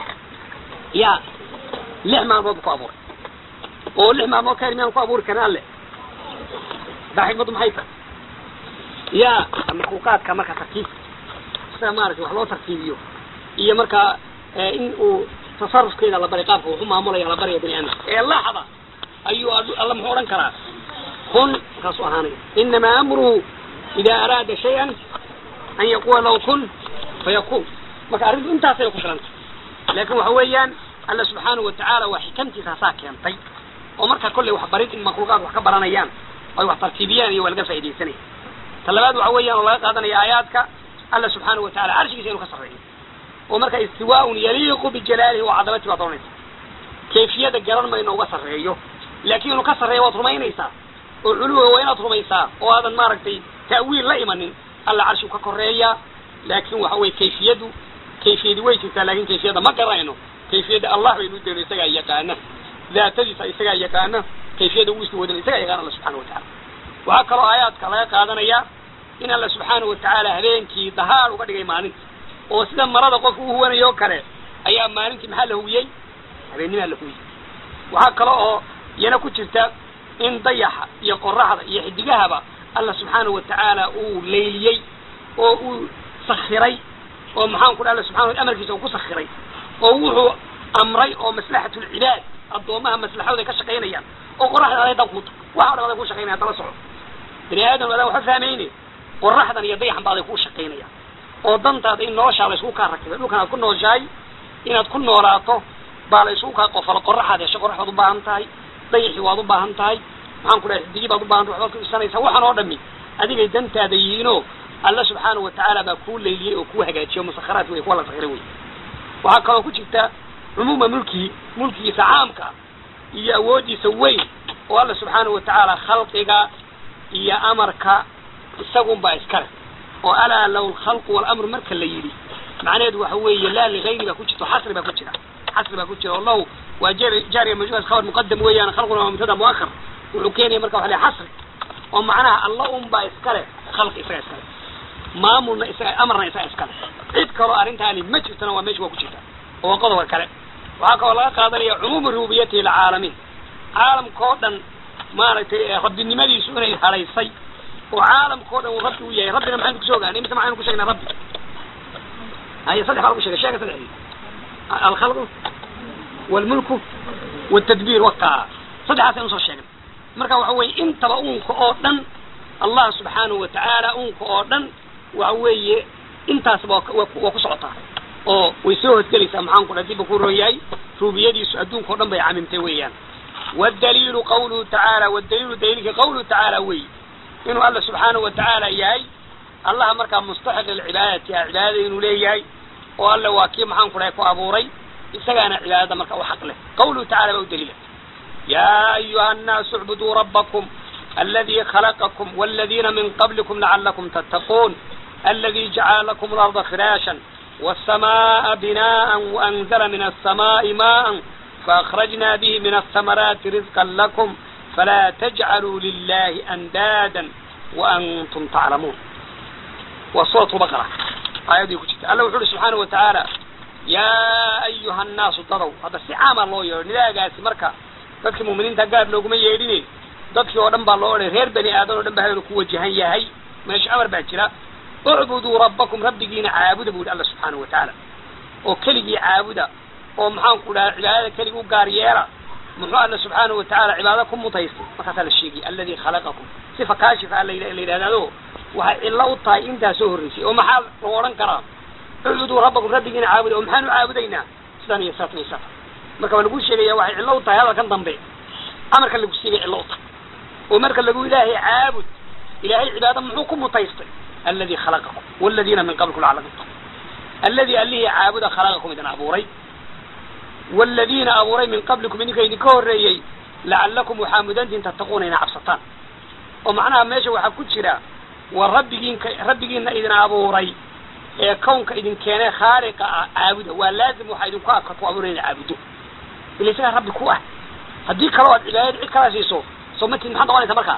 ya lix maalmood buu ku abuuray oo lix maalmood ka yar miyaan ku abuuri karin alle daa xikmaddu maxay tahay ya makhluuqaadka marka tartiib sida maaragtay wax loo tartiibiyo iyo markaa in uu tasarufkeeda la bari qaabka wuxu maamulaya la baraya bani aadamka ee laxda ayuu alla muxuu odhan karaa kun markaasuu ahaanaya inamaa amruhu ida araada shay-an an yaquula lahu kun fayakun marka arrintu intaasay ku filanta laakin waxa weeyaan alla subxaanahu watacaala waa xikamtiisa hasaa keentay oo markaa kolley wax barid in makluuqaad wax ka baranayaan ay wax tartiibiyaan iyo waa laga faaidaysanaya ta labaad waxa weeyaan oo laga qaadanaya aayaadka alla subxaanahu watacala carshigiisa inuu ka sarreeyo oo marka istiwaaun yaliiqu bijalaalihi wa cadamati baad oranaysa kayfiyada garan mayno uga sarreeyo laakiin inuu ka sarreeyo waad rumaynaysaa oo culuwa waa inaad rumaysaa oo aadan maaragtay ta'wiil la imanin alla carshigu ka koreeya laakin waxa weye kayfiyadu kayfiyadi way jirtaa lakin kayfiyada ma garanayno kayfiyada allah baynu dayno isagaa yaqaana daatadiisa isagaa yaqaana kayfiyada uu isla wadana isagaa yaqaana alla subxana watacala waxaa kaloo aayaadka laga qaadanaya in alla subxaana watacaala habeenkii dahaar uga dhigay maalinta oo sida marada qofka u huwanayo o kale ayaa maalintii maxaa la huwiyey habeennimaa la huwiyey waxaa kale oo iyana ku jirta in dayaxa iyo qoraxda iyo xidigahaba alla subxaanahu watacaala uu layliyey oo uu sakiray oo maxaan ku dha alla subxana amarkiisa uu ku sakiray oo wuxuu amray oo maslaxatu lcibaad addoomaha maslaxadooda ay ka shaqaynayaan oo qoraxdan aday dan kuta waxa o dhan aday ku shaqaynaya dala soco bani aadam adaan waxa fahmayne qoraxdan iyo dayaxan ba aday ku shaqaynaya oo dantaada in noloshaada isku kaa rakibay dhulkan aad ku nooshahay inaad ku noolaato baa la isugu kaa qofalo qoraxaad hesho qorax baad u baahan tahay dayaxi waad u baahan tahay maxaan ku dhahay xidigi baad u bahan tahay waxbaad ku isanaysaa waxaan oo dhami adigay dantaada yihiinoo alla subxaanahu watacaala baa kuu layliyey oo kuu hagaajiyo musakharaat wey kuwa la sakira wey waxaa kaloo ku jirta cumuuma mulkihi mulkigiisa caamka iyo awooddiisa weyn oo alla subxaanahu watacaala khalqiga iyo amarka isagun baa iskale oo alaa law lkhalqu walamru marka la yidhi macnaheedu waxa weeye laa ligayri baa ku jirta xasri baa ku jira xasri baa ku jira oo law waa jaariya majhuul khabar muqadam weeyaan khalquna waa mubtada muakhar wuxuu keenaya marka waxa la xasri oo macnaha alla un baa iskale khalqi isaga iskale maamulna isaga amarna isaga iskale cid kaloo arrintaani ma jirtana waa meesha waa ku jirta oo waa qodobka kale waxaa kaloo laga qaadanaya cumuumu rububiyatihi lilcaalamiin caalamkao dhan maaragtay rabbinimadiisu inay haraysay oo caalamkao dhan uu rabbi u yahay rabbina maxaynu kusoo ogaanay mise maxaynu ku sheegnay rabbi haya saddex baa lagu shegay sheega saddexdii alkhalqu walmulku waltadbiir wakaa saddexaas aynu soo sheegnay marka waxa weye intaba uunka oo dhan allah subxaanahu watacaala uunka oo dhan waxa weeye intaasba waa ku socotaa oo way soo hosgelaysaa maxaan ku dha dibba ku roon yahay rubiyadiisu adduunka o dhan bay camimtay weeyaan waddaliilu qawluhu tacaala waddaliilu daliilka qawluhu tacaala wey inuu alla subxaanahu watacaala yahay allaha markaa mustaxiq lilcibaadati a cibaadada inuu leeyahay oo alle waa kii maxaan ku dhahay ku abuuray isagaana cibaadada marka u xaq leh qawluhu tacala baa u daliila yaa ayuha annaasu icbuduu rabbakum aladi khalaqakum waladiina min qablikum lacalakum tattaquun aladi jacala lakum alarda firaashan والسماء بناء وأنزل من السماء ماء فأخرجنا به من الثمرات رزقا لكم فلا تجعلوا لله أندادا وأنتم تعلمون وصورة بقرة آية دي كتير الله وحده سبحانه وتعالى يا أيها الناس ضروا هذا استعام الله يقول لا قاسي مركا dadka muuminiinta gaar looguma yeedhine dadkii oo dhan baa loo odhay reer bani aadan oo dhan baa ku wajahan yahay meesha amar baa jira ucbuduu rabbakum rabbigiina caabuda bu yihi alla subxaanahu watacaala oo keligii caabuda oo maxaan ku dhaha cibaadada keligi u gaar yeela muxuu alla subxaanahu watacaala cibaado ku mutaystay markaasaa la sheegay aladi khalaqakum sifa kaashifa a la yidhahdaado waxay cillo u tahay intaa soo horreysay oo maxaa lagu odhan karaa ucbuduu rabbakum rabbigiina caabuda oo maxaanu caabudaynaa sidaan iyo saatan iyo saatan marka waa lagu sheegaya waxay cillo u tahay hadalkan dambe amarka lagu siigay cillo u tahay oo marka lagu ilaahay caabud ilaahay cibaado muxuu ku mutaystay aladi khalaqakum waladiina min qablikum lacalakum tattaqun aladi allihii caabuda khalaqakum idin abuuray waladiina abuuray min qablikum idinka idinka horreeyey lacalakum waxaa mudantiin tattaquuna ina cabsataan oo macnaha meesha waxaa ku jira waa rabbigiinka rabbigiina idin abuuray ee kownka idin keenee khaaliqa ah caabuda waa laazim waxaa idinku aka ku abuuray ina caabudo ila isagaa rabbi ku ah haddii kaloo aad cibaadad cid kala siiso soo matid maxaad noqonaysaa markaa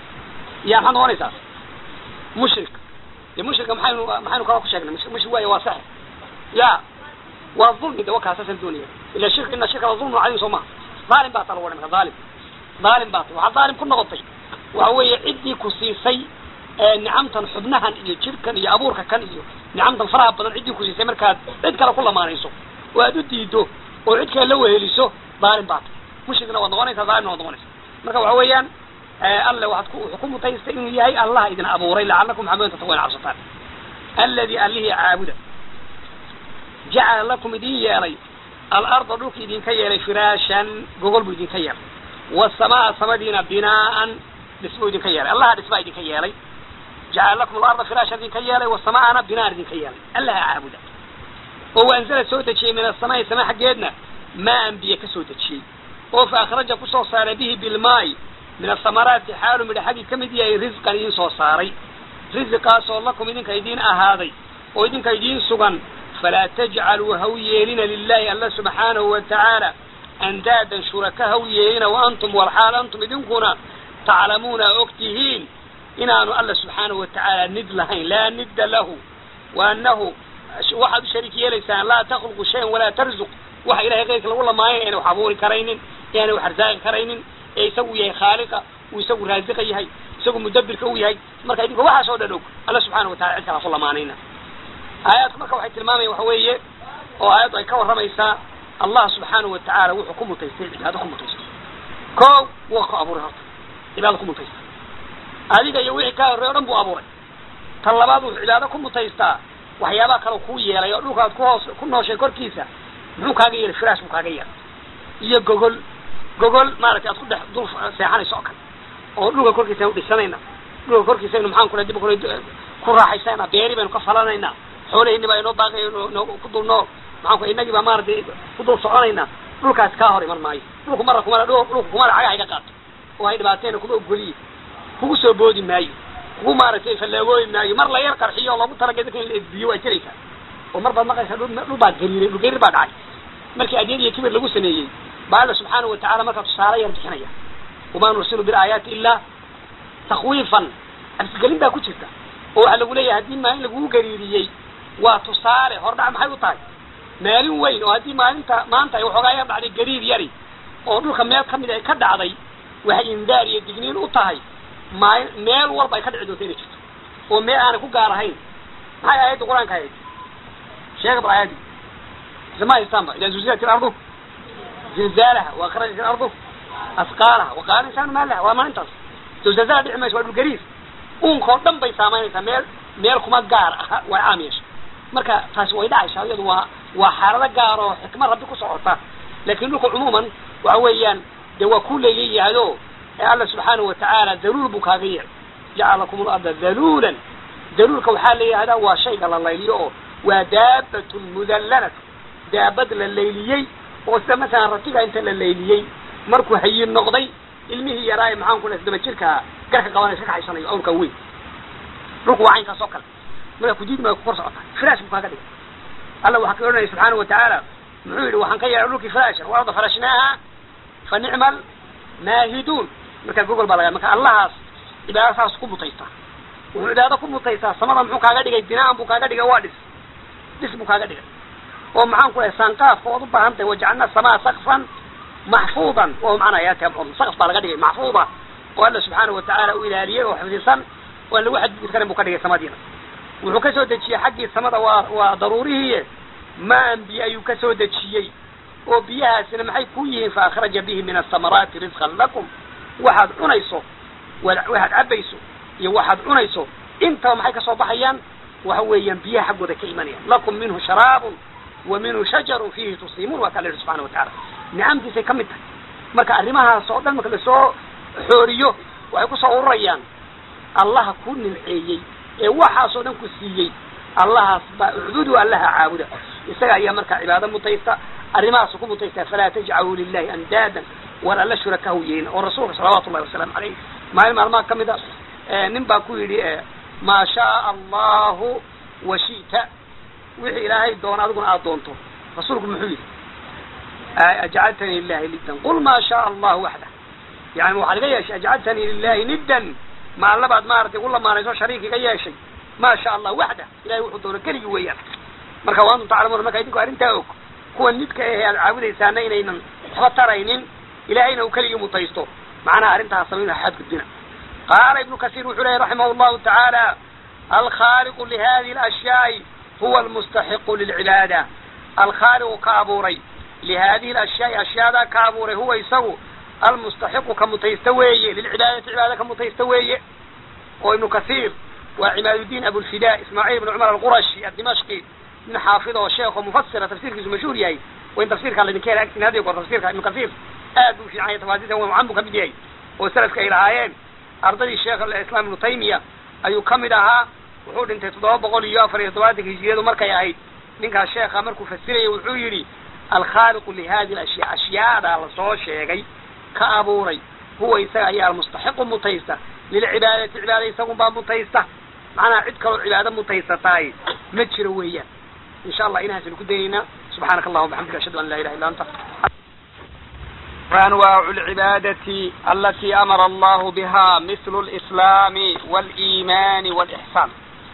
ya maxaad noqonaysaa mushrik de mushrika maxaynu maxaynu kala ku sheegnay mushrik waaya waa sax ya waa dulmi de wakaa saasaan doonaya ila shirk ina shirka la dulmun cadiim soo maha dhaalim baa ta lagu odhan marka dhaalim dhaalim baa ta waxaad dhaalim ku noqotay waxa weeye ciddii ku siisay nicamtan xubnahan iyo jirkan iyo abuurka kan iyo nicamtan faraha badan ciddii ku siisay markaad cid kale ku lamaanayso oo aad u diido oo cid kale la weheliso dhaalim baa ta mushrikna waad noqonaysaa dhaalimna waad noqonaysaa marka waxa weeyaan alle waxaad ku wuxuu ku mutaystay inuu yahay allah idin abuuray lacalakum maxamudan tattaquna cabsataan aladi allihii caabuda jacala lakum idin yeelay alarda dhulka idinka yeelay firaashan gogol buu idinka yeelay wasamaa samadiina binaa'an dhisbuu idinka yeelay allaha dhisbaa idinka yeelay jacala lakum alarda firaashan idinka yeelay wasamaana binaan idinka yeelay allaha caabuda oo waanzala soo dejiyey min asamaai sama xaggeedna maan biyo ka soo dejiyey oo fa akhraja kusoo saaray bihi bilmaay min asamaraati xaalu midha xaggii ka mid yahay risqan idiin soo saaray risiqaasoo lakum idinka idiin ahaaday oo idinka idiin sugan falaa tajcaluu haw yeelina lilahi alla subxaanahu wa tacaala andaadan shuraka haw yeelina wa antum walxaal antum idinkuna taclamuuna og tihiin inaanu alla subxaanahu wa tacaala nid lahayn laa nidda lahu wa annahu waxaad u shariik yeelaysaan laa takhluqu shayan walaa tarzuq waxa ilahay keyrka lagu lamaanaya inay wax abuuri karaynin inaanay wax arsaaqi karaynin ee isagu yahay khaaliqa uu isagu raasiqa yahay isagu mudabbirka u yahay marka idinka waxaas oo dhan og alla subxaana wa tacala cid kala ku lamaanayna aayaadku marka waxay tilmaamayan waxa weeye oo aayaddu ay ka warramaysaa allah subxaanahu wa tacaala wuxuu ku mutaystay cibaado ku mutaystay ko waa ku abuuray horta cibaado ku mutaystay adiga iyo wixii kaa horrey o dhan buu abuuray tan labaad wuxuu cibaado ku mutaystaa waxyaabaha kale kuu yeelay oo dhulka aad ku hoos ku nooshay korkiisa muxuu kaaga yeelay firaash buu kaaga yeelay iyo gogol gogol maaragtay aad ku dhex dul seexanayso oo kale oo dhulka korkiisa aynu dhisanayna dhulka korkiisa aynu maxaan kula dib kula ku raaxaysana beeri baynu ka falanaynaa xoolahayni baa inoo daaqay noo ku dul noo maxaan ku innagii baa maaragtay ku dul soconaynaa dhulkaas kaa hor iman maayo dhulku marra kumala dhulku kumala cagaha iga qaato oo hay dhibaateena kuma ogoliye kugu soo boodi maayo kugu maaragtay fallaagooyi maayo mar la yar qarxiyo oo loogu talagay dadka in la edbiyo waa jiraysaa oo mar baad maqaysaa dhul dhul baa gariiray dhul gariir baa dhacay markii adyad iyo kibir lagu sameeyey baa alla subxaanahu wa tacala markaa tusaale yar bixinaya wamaa nursilu bilaayaati ilaa takwiifan absigelin baa ku jirta oo waxaa lagu leeyahay haddii maalin lagugu gariiriyey waa tusaale hordhac maxay u tahay maalin weyn oo haddii maalinta maanta ay waxoogaa yar dhacday gariir yari oo dhulka meel ka mid ay ka dhacday waxay indaar iyo digniin u tahay maal meel walba ay ka dhici doonto inay jirto oo meel aanay ku gaar ahayn maxay aayadda qur-aanka ahayd sheega bal aayaddi isma haystaanba idaa zulzilat ilardu zilzaalaha wa akhrajat ilardu asqaalaha wa qaala insaanu maa laha waa maalintaas zilzaalzala dhici mayso waa dhul gariir uunkao dhan bay saamaynaysaa meel meel kuma gaar aha way caam yeesha marka taasi way dhacaysaa iyadu waa waa xaalado gaar oo xikmad rabbi ku socota laakin dhulka cumuuman waxa weeyaan dee waa ku leeyayahayo ee alla subxaanahu watacaala daluul buu kaaga yeelay jacala lakum larda daluulan daluulka waxaa la yidhahdaa waa shayga la layliyo oo waa daabatun mudallalatu daabad la layliyey oo sida masalan ratiga inta la layliyey markuu hayin noqday ilmihii yaraaye maxaan ku daba jirkaa garka qabanay iska kaxaysanayo awrka weyn dhulku waa caynkaas oo kale markaa kudiidi maa ku kor socota firaash buu kaaga dhigay alla waxaa ka odhanaya subxaanahu watacaala muxuu yidhi waxaan ka yeelay dhulkii firaashan waarda farashnaaha fa nicmal maahiduun markaa gogol baa laga marka allahaas cibaado saas ku mutaysta wuxuu cibaado ku mutaystaa samada muxuu kaaga dhigay binaan buu kaaga dhigay waa dhis dhis buu kaaga dhigay oo maxaan ku dhahay saanqaafka ood u baahan tahay wajacalna samaa sakfan maxfuudan oo macnaa yaa taam sakf baa laga dhigay maxfuuda oo alla subxaanahu watacaala u ilaaliyey oo xifdisan oo aan lagu xadgudbi karin buu ka dhigay samadiina wuxuu ka soo dejiyey xaggii samada waa waa daruurihiiye maan biyo ayuu ka soo dejiyey oo biyahaasina maxay ku yihiin fa akhraja bihi min asamaraati risqan lakum waxaad cunayso waxaad cabayso iyo waxaad cunayso intaba maxay kasoo baxayaan waxa weeyaan biyaha xaggooda ka imanayaan lakum minhu sharaabun wa minhu shajarun fiihi tusiimuun waa kaa la yihi subxana watacaala nicamtiisay ka mid tahay marka arrimahaas oo dhan marka lasoo xooriyo waxay kusoo ururayaan allaha ku nimceeyey ee waxaasoo dhan ku siiyey allahaas baa ucbudu allaha caabuda isaga ayaa markaa cibaado mutaysta arrimahaasu ku mutaysta falaa tajcaluu lilahi andaadan war alla shurakahu yeelin oo rasuulka salawaatu ullahi wasalaamu caleyh maalin maalmaha ka mid a nin baa ku yidhi maa shaaa allahu wa shi'ta wixii ilaahay doono adiguna aada doonto rasuulku muxuu yidhi ajcaltanii lilahi niddan qul maa shaaa allahu waxda yani waxaad iga yeeshay ajcaltanii lilahi niddan ma allabaad maaragtay ugu lamaanayso shariik iga yeeshay maa sha allah waxda ilahay wuxuu doono keligii weeyaan marka wa antum taclamuuna marka idinku arrintaa og kuwa nidka ahe aad caabudaysaana inaynan waxba taraynin ilahayna uu keligii mutaysto macnaha arrintaas samayna xadgudbina qaala ibnu kasiir wuxuu lehy raximah llahu tacaala alkhaaliqu lihadihi alashyaai huwa almustaxiqu lilcibaada alkhaaliqu ka abuuray lihadihi alashyaai ashyaadaa ka abuuray huwa isagu almustaxiqu ka mutaysta weeye lilcibaadati cibaada ka mutaysta weeye oo ibnu kasiir waa cimaaduddiin abulfida ismaaciil ibn cumar alqurashi addimashqi nin xaafid oo sheekh oo mufasira tafsiirkiisu mashhuur yahay wain tafsiirkaa laydinka hela agtiin hadiyo goor tafsiirka ibnu kasiir aad buu fiican yahay tafaasiirta wa mucan buu kamid yahay oo salafka ay lahaayeen ardadii sheekh islaam ibnu taymiya ayuu kamid ahaa wuxuu dhintay toddoba boqol iyo afar iyo toddobaatanka hijiriyadu markay ahayd ninkaas sheekha markuu fasirayay wuxuu yidhi alkhaaliqu lihadi ashya ashyaada lasoo sheegay ka abuuray huwa isaga ayaa almustaxiqu mutaysta lilcibaadati cibaada isagun baa mutaysta macnaha cid kaloo cibaado mutaysataay ma jiro weeyaan insha allah inahaasaynu ku dayaynaa subxaanaka allahuma bxamdika ashhadu an laa ilaha illa anta وأنواع العبادة التي أمر الله بها مثل الإسلام والإيمان والإحسان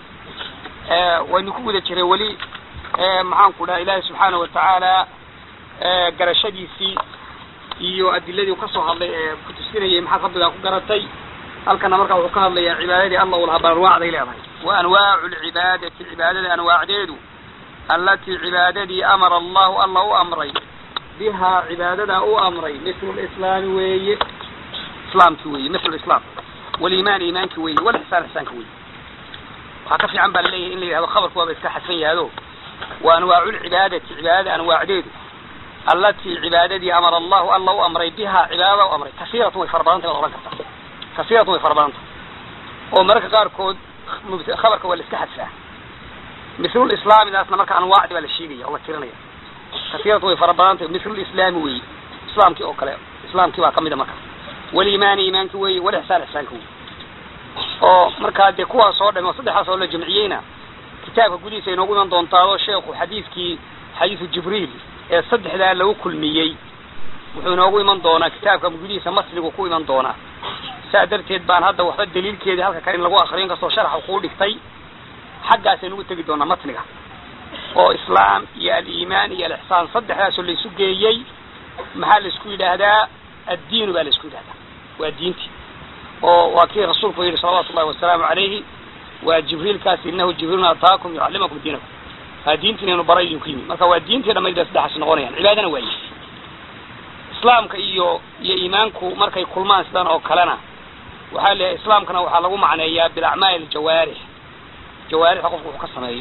آه ونكون ذكر ولي آه معان كنا إلهي سبحانه وتعالى آه قرشديسي iyo adiladii ka soo hadlay ee ku tusinayay maxaa rabbigaa ku garatay halkana markaa wuxuu ka hadlayaa cibaadadii allah ulahaa bal anwaacday leedahay wa anwaacu lcibaadati cibaadada anwaacdeedu allatii cibaadadii amara allahu alla u amray bihaa cibaadadaa u amray mislu lislaami weeye islaamki weeye mislu lislaam waliimaan iimaanki weeye walixsaan ixsaanka weeye waxaa ka fiican baa laleeyahay in la yihahdo khabarku waaba iska xadfan yahdo wa anwaacu lcibaadati cibaadada anwaacdeedu allatii cibaadadii amara allahu alla u amray bihaa cibaadada u amray kasiiratun way fara badantay baad odhan kartaa kasiiratun way fara badantay oo mararka qaarkood khabarka waa la iska xadfaa mislulislaamidaasna marka anwaacdi baa la sheegaya oo la tirinaya kasiiratun way fara badantay mislulislaami weeye islaamkii oo kale islaamkii baa kamida marka waliimaani iimaanki weeye walixsaan ixsaanka weeye oo markaa dee kuwaas oo dham oo saddexdaas oo la jamciyeyna kitaabka gudihiisa inoogu iman doontaado sheekhu xadiidkii xadiidu jibriil ee saddexdaa lagu kulmiyey wuxuu inoogu iman doonaa kitaabka gudihiisa masligu ku iman doonaa saa darteed baan hadda waxba daliilkeedii halka kale in lagu akriyo inkastoo sharaxa kuu dhigtay xaggaasaynu ugu tegi doonaa matniga oo islaam iyo aliimaan iyo alixsaan saddexdaasoo laysu geeyey maxaa laisku yidhaahdaa addiinu baa laisku yidhahdaa waa diintii oo waa kii rasuulku yidhi salawaatu ullahi wasalaamu calayhi waa jibriilkaasi inahu jibriilun ataakum yucallimakum diinakum waa diintii inaynu baray idinku yimi marka waa diintii dhamayd bay saddexaas noqonayaan cibaadana waaye islaamka iyo iyo iimaanku markay kulmaan sidan oo kalena waxaa leeyahay islaamkana waxaa lagu macneeyaa bilacmaali aljawaarix jawaarixda qofku wuxuu ka sameeyo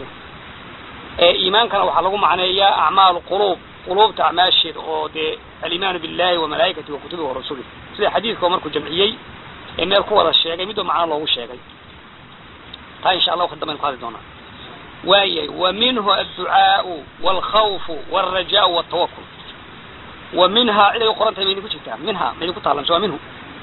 ee iimaankana waxaa lagu macneeyaa acmaal quluub quluubta acmaasheeda oo dee alimaanu billahi wa malaa'ikati wa kutubihi wa rasulih sida xadiidka markuu jamciyey ee meel ku wada sheegay midba macno loogu sheegay taa insha allah waqti dambaynu ku hadli doonaa waayay wa minhu adducaau walkhawfu walrajaau waltawakul wa minhaa ciday u qoran tahay maydinku jirtaa minhaa maydinku taalan waa minhu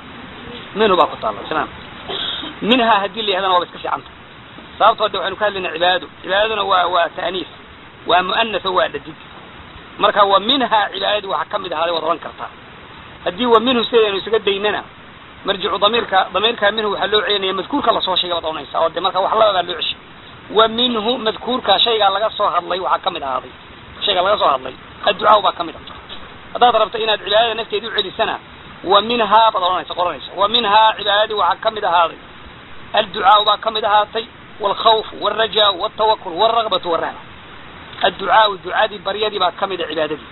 minhu baa ku taalan tamaam minhaa haddii la yahdana waaba iska fiicanta sababtoo de waxaynu ka hadlayna cibaadado cibaadaduna waa waa ta'niis waa mu'anaso waa dhadig marka wa minhaa cibaadadii waxaa kamid ahaaday waad odhan kartaa haddii wa minhu sidaynu isaga daynana marjicu damiirka damiirka minhu waxaa loo celinaya madkuurka lasoo sheegay baad ohanaysaa oo de marka wax laba baa loo ceshay wa minhu madkuurka shaygaa laga soo hadlay waxaa kamid ahaaday shaygaa laga soo hadlay adducaa baa kamid ah haddaad rabto inaad cibaadada nafteeda u celisana wa minhaa baad odhanaysa qoranaysa wa minhaa cibaadadii waxaa kamid ahaaday adducaau baa kamid ahaatay walkhawfu walrajaau waltawakul walragbatu walrahba adducaau ducadii baryadii baa kamid a cibaadadii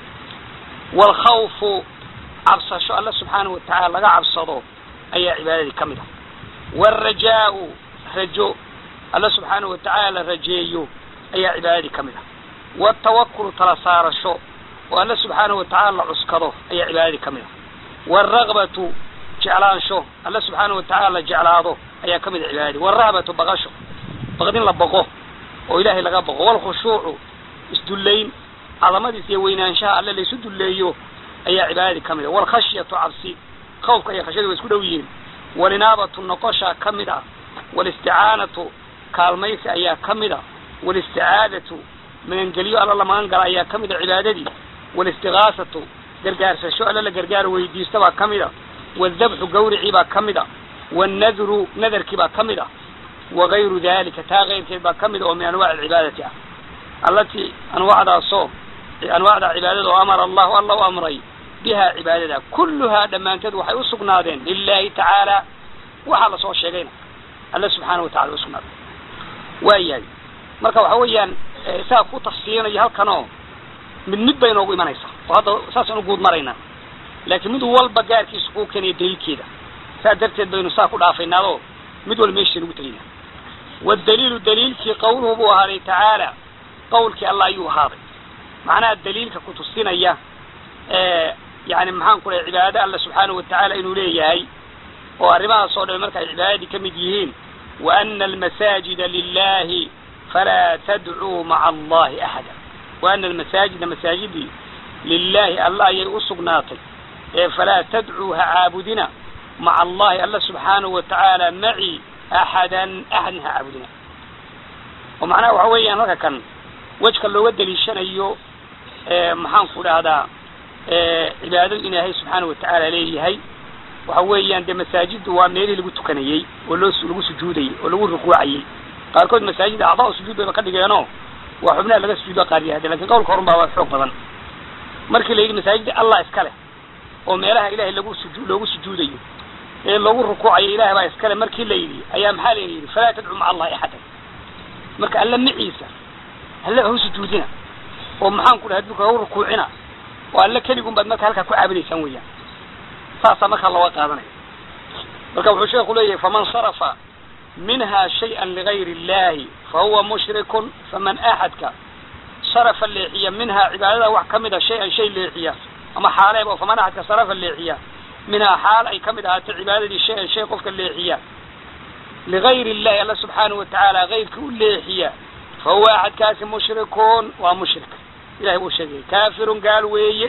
walkhawfu cabsasho alla subxaanahu watacaala laga cabsado ayaa cibaadadii kamid ah walrajaau rajo alla subxaanahu watacaala la rajeeyo ayaa cibaadadii kamid ah waltawakulu tala saarasho oo alla subxaanahu watacaala la cuskado ayaa cibaadadii kamid ah walragbatu jeclaansho alla subxaanahu watacaala la jeclaado ayaa kamid a cibaadadii walrahbatu baqasho baqdin la baqo oo ilaahay laga baqo walkhushuucu isdullayn cadamadiis iyo weynaanshaha alle laysu dulleeyo ayaa cibaadadii kamid a walkhashyatu cabsi khawfka iyo khashyadu way isku dhow yihiin walinaabatu noqosha kamid ah walisticaanatu kaalmaysi ayaa kamid a walisticaadatu magangelyo alla la magan gala ayaa kamid a cibaadadii walistigaasatu gargaarsasho alla la gargaar weydiisto baa kamid a waldabxu gawricii baa kamid a wannadru nadarkii baa kamid ah wagayru dalika taa keyrkeed baa kamid a oo min anwac alcibaadati ah allatii anwaacdaasoo anwaacda cibaadada oo amara allahu alla u amray bihaa cibaadada kulluhaa dhammaanteed waxay usugnaadeen lilahi tacaala waxaa lasoo sheegayna alla subxaana watacala usugnaaday waayahay marka waxa weeyaan isaga ku tafsiirinayo halkan oo mid mid bay inoogu imanaysaa oo hadda saasaan u guud maraynaa laakiin mid walba gaarkiisa kuu keenaya daliilkeeda saa darteed baynu saa ku dhaafaynaadoo mid walba meeshiisa ugu tegayna waddaliilu daliilkii qawluhu buu ahaaday tacaala qawlkii allah ayuu ahaaday macnaha daliilka kutusinaya yani maxaan ku dhahay cibaado alla subxaanahu watacaala inuu leeyahay oo arrimahaas oo dhan marka ay cibaadadii ka mid yihiin wa ana almasaajida lilahi falaa tadcuu maca allahi axada wa ana almasaajida masaajidii lilahi alla ayay u sugnaatay ee falaa tadcuu ha caabudina maca allahi alla subxaanahu watacaala maci axadan axadna ha caabudina oo macnaha waxa weeyaan halka kan wejka looga daliishanayo maxaan ku dhahdaa cibaadadu in ilaahay subxaana watacaala leeyahay waxa weeyaan dee masaajiddu waa meelihii lagu tukanayey oo loo lagu sujuudayey oo lagu rukuucayey qaarkood masaajidda acdaa sujuud bayba ka dhigeenoo waa xubnaha laga sujuudo qaar yahde lakin qawlka horun baa waa xoog badan markii la yidhi masaajidda allah iska leh oo meelaha ilahay lagu suju loogu sujuudayo ee loogu rukuucayo ilahay baa iskale markii la yidhi ayaa maxaa layna yidhi falaa tadcuu maca allahi axadan marka alla maciisa alle hau sujuudina oo maxaan ku dhahay dulka hau rukuucina oo alle keligun baad marka halkaa ku caabudaysaan weeyaan saasaa markaa looga qaadanaya marka wuxuu sheeku leeyahay faman sarafa minha shayئa ligayr اllahi fahuwa mushrikun faman axadka sarafa leexiya minhaa cibaadada wax kamid a shay-an shay leexiya ama xaaleeb oo faman axadka sarafa leexiya minhaa xaal ay kamid ahaatay cibaadadii shay-an shay qofka leexiya ligayr illahi alla subxaanahu watacaala gayrka u leexiya fahuwa axadkaasi mushrikun waa mushrik ilahay buu sheegaya kaafirun gaal weeye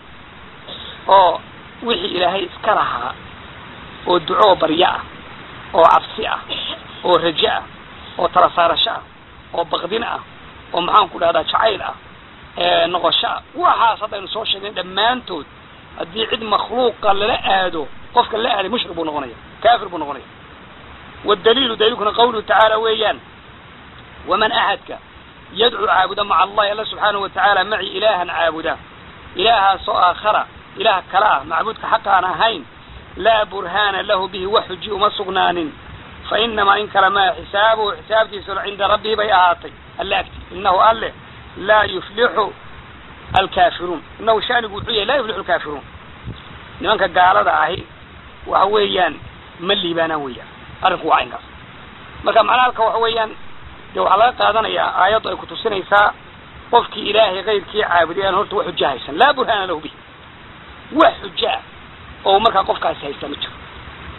oo wixii ilaahay iska lahaa oo duco oo baryo ah oo cabsi ah oo rajo ah oo tala saarasho ah oo baqdin ah oo maxaan ku dhahdaa jacayl ah noqosho ah waxaas haddaynu soo sheegnayn dhammaantood haddii cid makhluuqa lala aado qofka la aaday mushrik buu noqonaya kaafir buu noqonaya waddaliilu daliilkuna qawluhu tacaala weeyaan waman axadka yadcuu caabuda maca allahi alla subxaanahu watacaala maci ilaahan caabuda ilaahaasoo aakhara ilaah kala ah macbuudka xaq aan ahayn laa burhaana lahu bihi wax xuji uma sugnaanin fa inamaa in kale maa xisaabuhu xisaabtiisuna cinda rabbihi bay ahaatay alle agti inahu alle laa yuflixu alkaafiruun inahu shanigu wuxuu yahay laa yuflixu alkaafiruun nimanka gaalada ahi waxa weeyaan ma liibaanaan weeyaan arrinku waa inkaas marka macnaha halka waxa weeyaan dee waxaa laga qaadanayaa aayaddu ay kutusinaysaa qofkii ilaahay kayrkii caabuday aan horta wax xujo haysan laa burhaana lahu bihi wax xujo ah oo markaa qofkaasi haysta ma jiro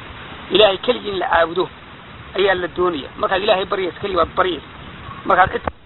ilaahay keligii in la caabudo ayaa la doonaya markaad ilaahay baryaysa keligii baad baryaysa markaad cid